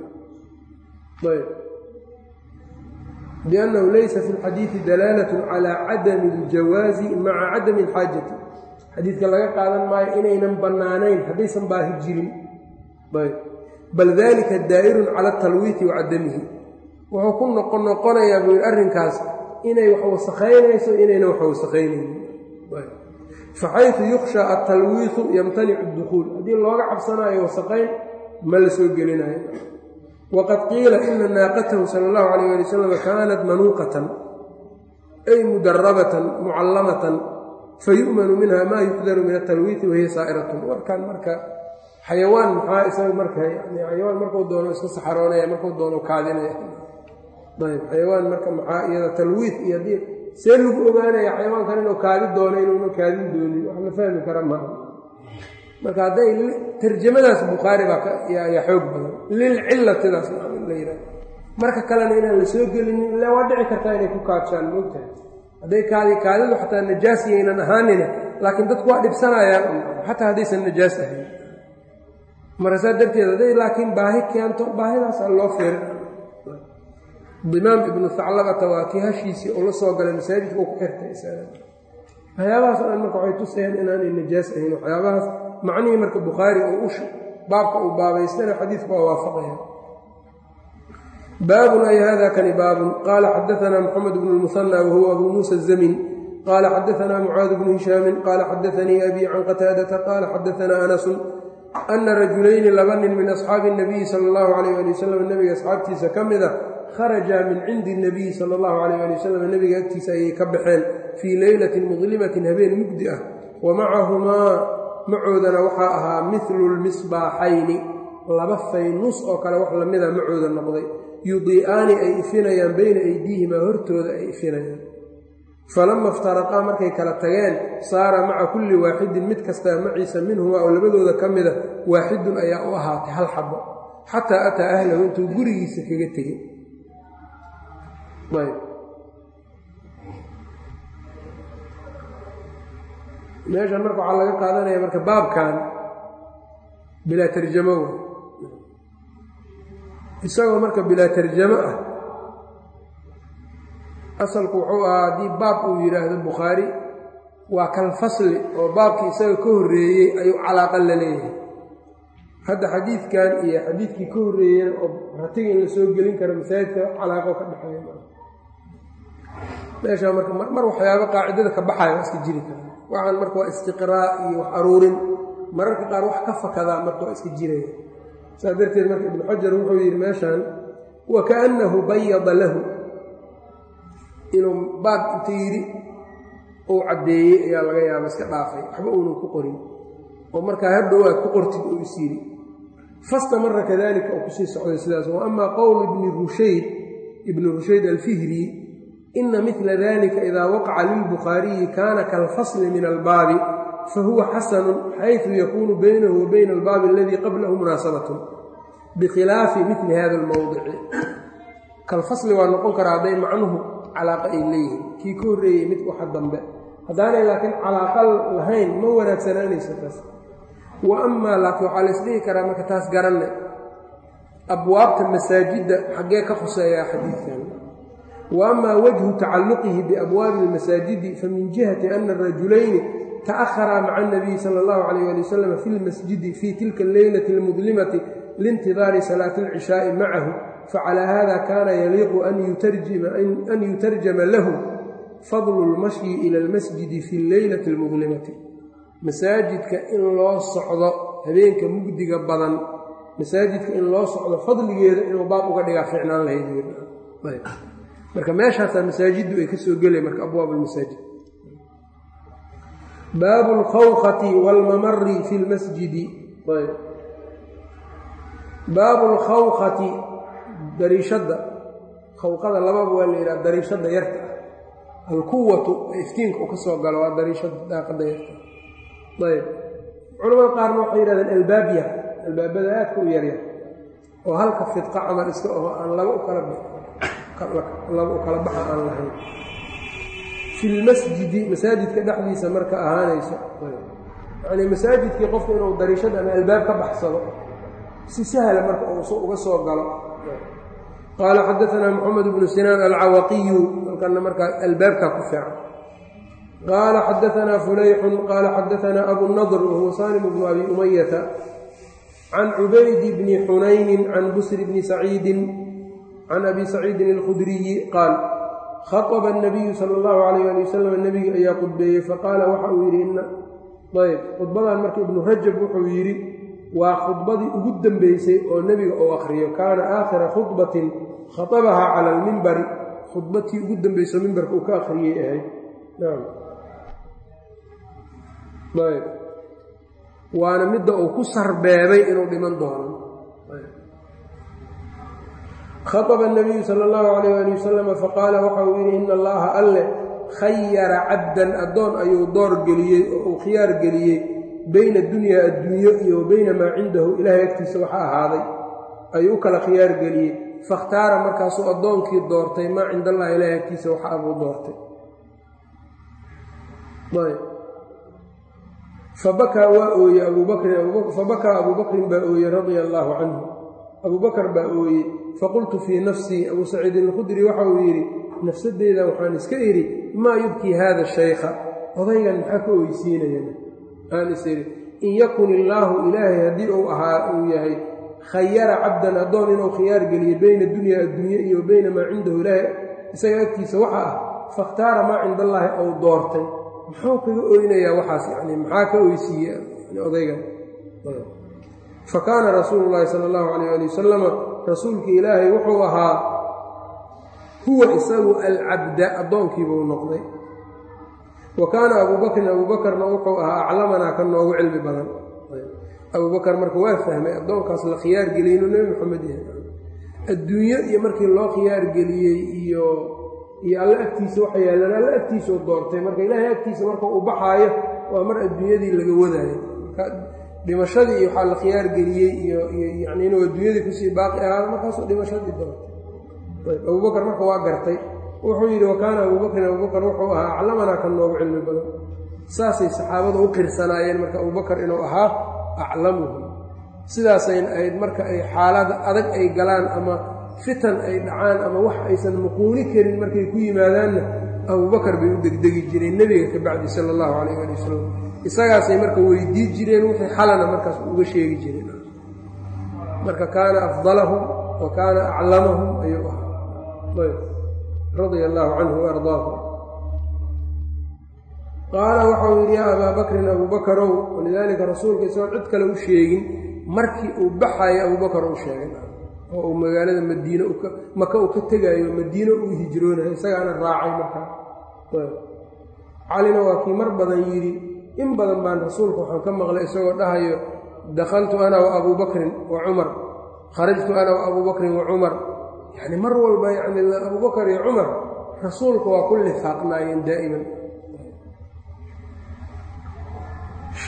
Speaker 1: biannahu laysa fi lxadiidi dalaalat cala cadami اljawaazi maca cadami اlxaajati xadiidka laga qaadan maayo inaynan bannaanayn haddaysan baahi jirin bal dalika daa'irun cala atalwiiti wa cadamihi wuxuu ku noqon noqonayaa buu yidhi arrinkaas inay wax wasakhaynayso inaynan wax wasakhaynaynin faxaytu yukhsha atalwiitu yamtanicu dukhuul haddii looga cabsanaayo wasaqayn ma la soo gelinayo waqad qiila ina naaqatahu sala allahu calayh ali wasalam kaanat manuuqatan ay mudarabatan mucallamatan fayu'manu minha maa yuqdaru min atalwiiti wahiya saa'iratun warkan marka xayawaan maxaa isaga marka yani xayawaan markuu doono iska saxaroonaya markuu doono kaadinaya ayb xayawaan marka maxaa iyada talwiid iyo haddii see lagu ogaanaya xayawaankan inuu kaadi doono inuuna kaadin doonin wax la fahmi kara maaha marka hadday tarjamadaas bukhaari baa yaa xoog badan lilcilatidaas la yidhaha marka kalena inaan la soo gelinin ila waa dhici kartaa inay ku kaadshaan moogtahay hadday kaadi kaadidu xataa najaas yaynan ahaanina laakiin dadku waa dhibsanayaan xataa haddaysan najaas ahayn marka saa darteed hadday laakiin baahi keento baahidaasa loo fiirin dimaam ibnu haclabata waa kii hashiisii uu la soo galay masaajidka uu ku xirtay waxyaabahaas o dhan marka waxay tusayaan inaanay najaas ahayn waxyaabahaas macnihii marka bukhaari oo ush baabka uu baabaystana xadiidku waa waafaqaya baabun ay hada kani baabun qaala xadaanaa moxamed bnu lmusanى wahuwa abu muusa الzamin qaala xadaanaa mucaad bnu hishaamin qaala xadaanii abi can qataadata qaala xadaanaa anasu ana rajulayni laba nin min asxaabi الnabiyi sala اllahu alayh ali wasalam nebiga asxaabtiisa ka mida kharaja min cindi الnabiyi sala اllahu alayh ali wasalam nebiga agtiisa ayay ka baxeen fii leylatin mudlimatin habeen mugdi ah wa macahumaa macoodana waxaa ahaa midlu lmisbaaxayni laba faynus oo kale wax lamida macooda noqday yudii'aani ay ifinayaan bayna aydiihimaa hortooda ay ifinayaan falama iftaraqaa markay kala tageen saara maca kulli waaxidin mid kastaa maciisa minhumaa oo labadooda ka mida waaxidun ayaa u ahaatay hal xabo xataa ataa ahlahu intuu gurigiisa kaga tegey meeshan marka waxaa laga qaadanaya marka baabkan bilaa tarjamo w isagoo marka bilaa tarjamo ah asalku wuxuu ahaa haddii baab uu yidhaahdo bukhaari waa kalfasli oo baabkii isaga ka horreeyey ayuu calaaqa la leeyahay hadda xadiidkan iyo xadiidkii ka horreeyena oo ratiga in la soo gelin karo masaajidka calaaqo ka dhexeeya meeshaa marka mar waxyaaba qaacidada ka baxaya waa iska jiri kara waxaan marka waa istiqraa iyo wax aruurin mararka qaar wax ka fakadaa marka waa iska jiraya saas darteed marka ibnu xajar wuxuu yidhi meeshaan wa kaannahu bayada lahu inuu baab inta yidhi uu caddeeyey ayaa laga yaaba iska dhaafay waxba uunan ku qorin oo markaa hadhow aad ku qortid uu is yidhi fastamara kadalika uu kusii socday sidaas wa amaa qowl ibni rushayd ibni rushayd alfihri ina midla dalika idaa waqaca lilbukhaariyi kaana kalfasli min albaabi fahuwa xasanu xayثu yakuunu baynahu wa bayna albaabi aladii qablahu munaasabatun bikhilaafi mili hada اlmowdici kalfasli waa noqon karaa hadday macnuhu calaaqa ay leeyihiin kii ka horreeyey mid waxa dambe haddaanay laakiin calaaqa lahayn ma wanaagsanaanayso taas wa amaa laakiin waxaa la isdhihi karaa marka taas garanne abwaabta masaajidda xaggee ka khuseeyaa xadiidkan wa amaa wajhu tacalluqihi biabwaabi اlmasaajidi famin jihati ana arajulayni ta'aharaa maca اnabiyi sala اllahu calayh ali wasalam fi lmasjidi fii tilka alleylati اlmudlimati liintidaari salaati اlcishaa'i macahu facalى hada kaana yaliiqu an yutarjama lahu fadlu اlmashyi ila اlmasjidi fi اleylati اlmudlimati masaajidka in loo socdo habeenka mugdiga badan masaajidka in loo socdo fadligeeda inuu baab uga dhigaa ficnaan lahayd marka meeshaasaa masaajiddu ay ka soo gelay marka abwaab almasaajid baabu اlkhawqati wاlmamari fi اlmasjidi baabu اlkhawqati dariishadda khawqada lababa waa la yidhaha dariishadda yarta ah alquwatu ee iftiinka uu ka soo galo waa dariishada daaqadda yarta ayb culamada qaarna waxay yidhahdeen albaab yar albaabada aadka u yaryar oo halka fidqa camal iska oho aan laba u kala laba u kala baxa aan lahayn fi lmasjidi masaajidka dhexdiisa marka ahaanayso yacnii masaajidkii qofku inuu dariishad ama albaab ka baxsado si sahla marka uu uga soo galo qaala xadaanaa moxamed bnu sinaan alcawaqiyu halkana markaa albaabkaa ku fiican qaala xadaanaa fulayxun qaala xadaanaa abunadr wahuwa salim bnu abi umayata can cubayd bni xunaynin can busri bni saciidin can abi saciidin alkhudriyi qaal khaطba الnabiyu sala اllahu alayh ali wasalam nebiga ayaa khudbeeyey faqaala waxa uu yidhi ayb khudbadan marka ibnu rajab wuxuu yidhi waa khudbadii ugu dembeysay oo nebiga uu akhriyo kaana aakhira khudbatin khatabahaa cala almimbari khudbatii ugu dembeyso mimbarka uu ka akhriyey ahayd nam ayb waana midda uu ku sarbeebay inuu dhiman doono khaطba الnabiyu sala اllahu alayh ali wasalama faqaala waxa uu yidhi ina allaha alle khayara cabdan addoon ayuu door geliyey oo uu khiyaar geliyey bayna dunyaa adduunyo iyo wa bayna maa cindahu ilaahay agtiisa waxa ahaaday ayuu u kala khiyaar geliyey fakhtaara markaasuu addoonkii doortay maa cinda allahi ilaahay agtiisa waxa abuu doortay fabakaa waa ooyey abubakrin fabakaa abuu bakrin baa ooyey radia allaahu canhu abuu bakar baa ooyey faqultu fii nafsii abuu saciidin alkhudri waxa uu yidhi nafsadeyda waxaan iska idhi maa yubkii haada shaykha odaygan maxaa ka oysiinaya aan is idhi in yakun illaahu ilaahay haddii uu ahaa uu yahay khayara cabdan addoon inuu khiyaar geliyo bayna dunyaa adduunye iyo bayna maa cindahu ilaahay isaga agtiisa waxa ah fakhtaara maa cinda allaahi ou doortay muxuu kaga oynayaa waxaas yani maxaa ka oysiiye odaygan fa kaana rasuulu llaahi sala allahu calayh ali wasalama rasuulkii ilaahay wuxuu ahaa huwa isagu alcabda addoonkiibuu noqday wa kaana abuu bakrin abuu bakarna wuxuu ahaa aclamanaa ka noogu cilmi badan abuu bakar marka waa fahmay addoonkaas la khiyaar geliyey inuu nebi moxamed yahay adduunyo iyo markii loo khiyaar geliyey iyo iyo alla agtiisa waxa yaallaan alla agtiisau doortay marka ilaahay agtiisa marka uu baxaayo waa mar adduunyadii laga wadaayo dhimashadii iyo waxaa la khiyaar geliyey iyo yani inuu adduunyadii kusii baaqi ahaado markaasuu dhimashadii doortay ayb abubakar marka waa gartay wuxuu yidhi wa kaana abubakrin abubakar wuxuu ahaa aclamanaa ka noogu cilmi badan saasay saxaabadu u qirsanaayeen marka abubakar inuu ahaa aclamuhum sidaasayna ahayd marka ay xaalada adag ay galaan ama fitan ay dhacaan ama wax aysan muquuni karin markay ku yimaadaanna abubakar bay u degdegi jireen nebiga ka bacdi sala allahu calayh ali wasalam isagaasay marka weydii jireen wixii xalana markaas uga sheegi jireen marka kaana afdalahum wa kaana aclamahum ayuu ahaa ayb radia allaahu canhu waardaahu qaala waxau yidhi yaa abaa bakrin abuubakarow walidaalika rasuulka isagoon cid kale u sheegin markii uu baxayo abuubakar uu sheegay oo uu magaalada madiine maka uu ka tegaayo madiine uu hijroonayo isagaana raacay markaa calina waa kii mar badan yidhi in badan baan rasuulka waxaan ka maqlay isagoo dhahayo dakhaltu ana wa abuu bakrin wa cumar kharajtu ana wa abuu bakrin wa cumar yacni mar walba yacni abubakar iyo cumar rasuulka waa ku lifaaqnaayeen daa'iman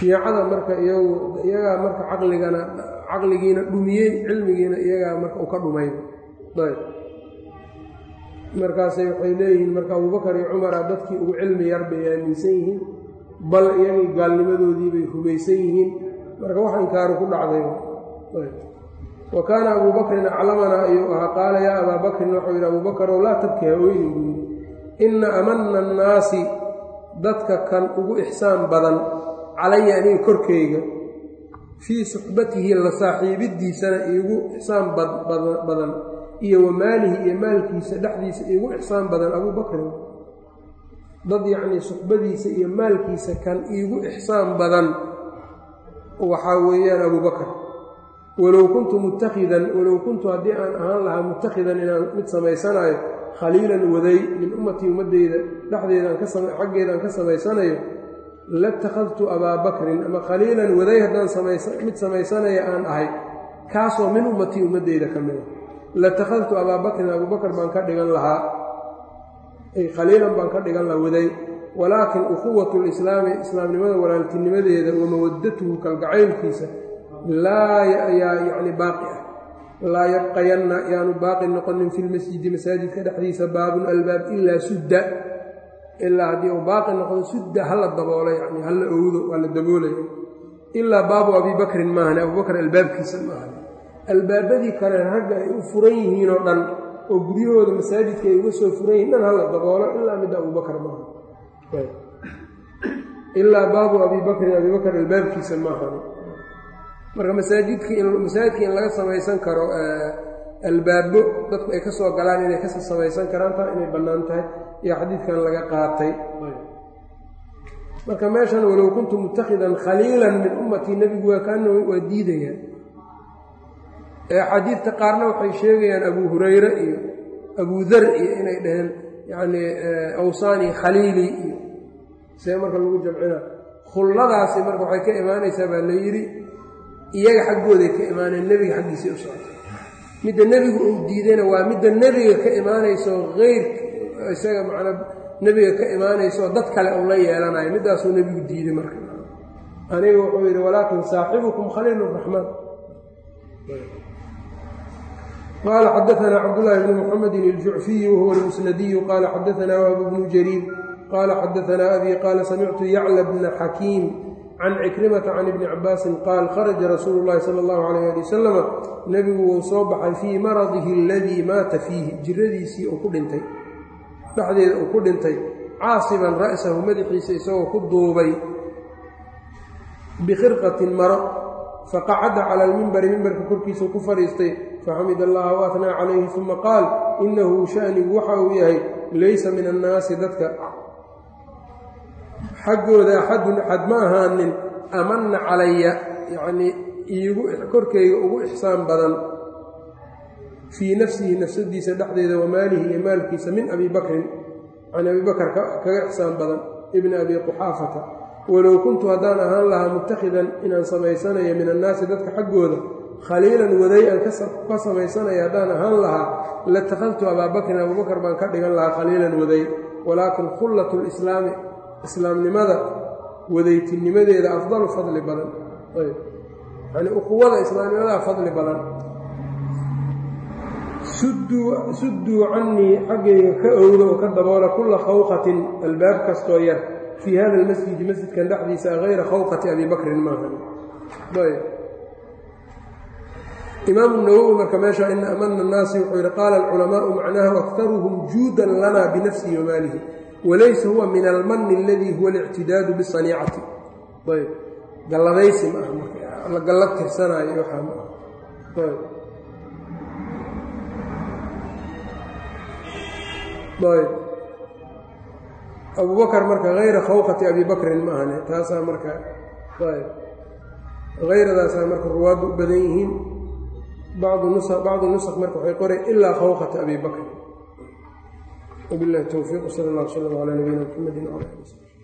Speaker 1: shiicada marka iyagu iyagaa marka caqligana caqligiina dhumiyey cilmigiina iyagaa marka u ka dhumay ayb markaasay waxay leeyihiin marka abubakar iyo cumara dadkii ugu cilmi yar bay aaminsan yihiin bal iyagii gaalnimadoodii bay rumaysan yihiin marka wax inkaaru ku dhacday wa kaana abuu bakrin aclamanaa ayuu ahaa qaala yaa abaa bakrin waxau yidhi abuu bakarow laa tabki haweynin buu yidhi inna amana annaasi dadka kan ugu ixsaan badan calaya aniga korkayga fii suxbatihi la saaxiibiddiisana iigu ixsaan badan iyo wa maalihi iyo maalkiisa dhexdiisa iigu ixsaan badan abuu bakrin dad yacnii suxbadiisa iyo maalkiisa kan iigu ixsaan badan waxaa weeyaan abuu bakar walow kuntu mutakhidan walow kuntu haddii aan ahaan lahaa mutakhidan inaan mid samaysanaayo khaliilan waday min ummatii ummaddeyda dhexdeedaan kaxaggeedaan ka samaysanayo latakhadtu abaa bakrin ama khaliilan waday haddaan mid samaysanaya aan ahay kaasoo min ummatii ummaddeyda ka mida latakhadtu abaa bakrin abuu bakar baan ka dhigan lahaa ay khaliilan baan ka dhigan lahaa waday walaakin ukhuwatu lislaami islaamnimada walaaltinimadeeda wa mawaddatuhu kalgacaylkiisa laa yaa yacni baaqi ah laa yabqayanna yaanu baaqi noqonin fi lmasjidi masaajidka dhexdiisa baabun albaab ilaa sudda ilaa haddii uu baaqi noqdo sudda hala daboolo yani hala owdo waa la daboolaya ilaa baabu abii bakrin maahane abubakar albaabkiisa maahan albaabadii kale ragga ay u furan yihiinoo dhan oo guryahooda masaajidka ay uga soo furan yihin dhan hala daboolo ilaa midda abubakar maaha ilaa baabu abii bakrin abii bakr albaabkiisa maahan marka masaajidkii masaajidka in laga samaysan karo albaabo dadku ay ka soo galaan inay kasoo samaysan karaan taa inay bannaan tahay iyo xadiidkan laga qaatay marka meeshan walow kuntu mutakhidan khaliilan min ummatii nebigu waa kaana waa diidayaan axaadiidta qaarna waxay sheegayaan abuu hurayre iyo abuu dar iyo inay dhaheen yacnii awsaani khaliili iyo see marka lagu jamcina khulladaasi marka waxay ka imaanaysaa baa la yidhi iyaga xaggooday ka imaaneen nebiga xaggiisay u socotay midda nebigu uu diidayna waa midda nebiga ka imaanayso eyr isaga macnaa nebiga ka imaanayso dad kale uu la yeelanayo middaasuu nebigu diiday marka aniga wuxuu yidhi walaakin saaxibukum khaliil raxmaan qaala xadaanaa cabdulaahi bni muxamedin iljucfiyi wahuwa almusnadiyu qaala xadaanaa wahb bnu jariir qaala xadaanaa abi qaala samictu yacla bna xakiim can cikrimata can ibni cabaasin qaal kharaja rasuulu llahi sala allahu calayh ali wasalama nebigu wuu soo baxay fii maradihi aladii maata fiihi jiradiisii uu ku dhintay dhexdeeda uu ku dhintay caasiban ra'sahu madaxiisa isagoo ku duubay bikhirqatin maro faqacada cala almimbari mimbarka korkiisau ku fadhiistay faxamid allaha wa atnaa calayhi uma qaal inahu shanigu waxa uu yahay laysa min annaasi dadka xaggooda axadun axad ma ahaanin amanna calaya yacnii iigu korkayga ugu ixsaan badan fii nafsihi nafsadiisa dhexdeeda wa maalihi iyo maalkiisa min abi bakrin can abi bakar kaga ixsaan badan ibni abi quxaafata walow kuntu haddaan ahaan lahaa mutakhidan inaan samaysanayo min annaasi dadka xaggooda khaliilan waday aan ka samaysanaya haddaan ahaan lahaa latakhadtu abaa bakrin abubakar baan ka dhigan lahaa khaliilan waday walaakin khullatu lislaami islaamnimada wadaytinimadeeda afdalu fadli badan yani ukuwada islaamnimadaa fadli badan sudduu cannii xaggayga ka owda oo ka daboola kulla khawqatin albaab kastoo yar fii hada almasjidi masjidkan dhexdiisa hayra khawqati abi bakrin maahan imaamu nawowi marka meesha ina amana annaasi wuxuu yidhi qaala alculamaau macnaahu aktaruhum juudan lana binafsihi wamaalihi walaysa huwa min almani aladii huwa alictidaadu bisaniicati ayb galladaysi ma ah marka la gallad tirsanaayo waxaa ma ah ayb ayb abubakar marka hayra khawqati abi bakrin ma ahane taasaa marka ayb hayradaasaa marka ruwaaddu u badan yihiin bacdu nusq marka waxay qoreen ilaa khawqata abi bakr وبالله التوفيق وصلى الله وسلم على نبينا محمد وعلى اله وصحبه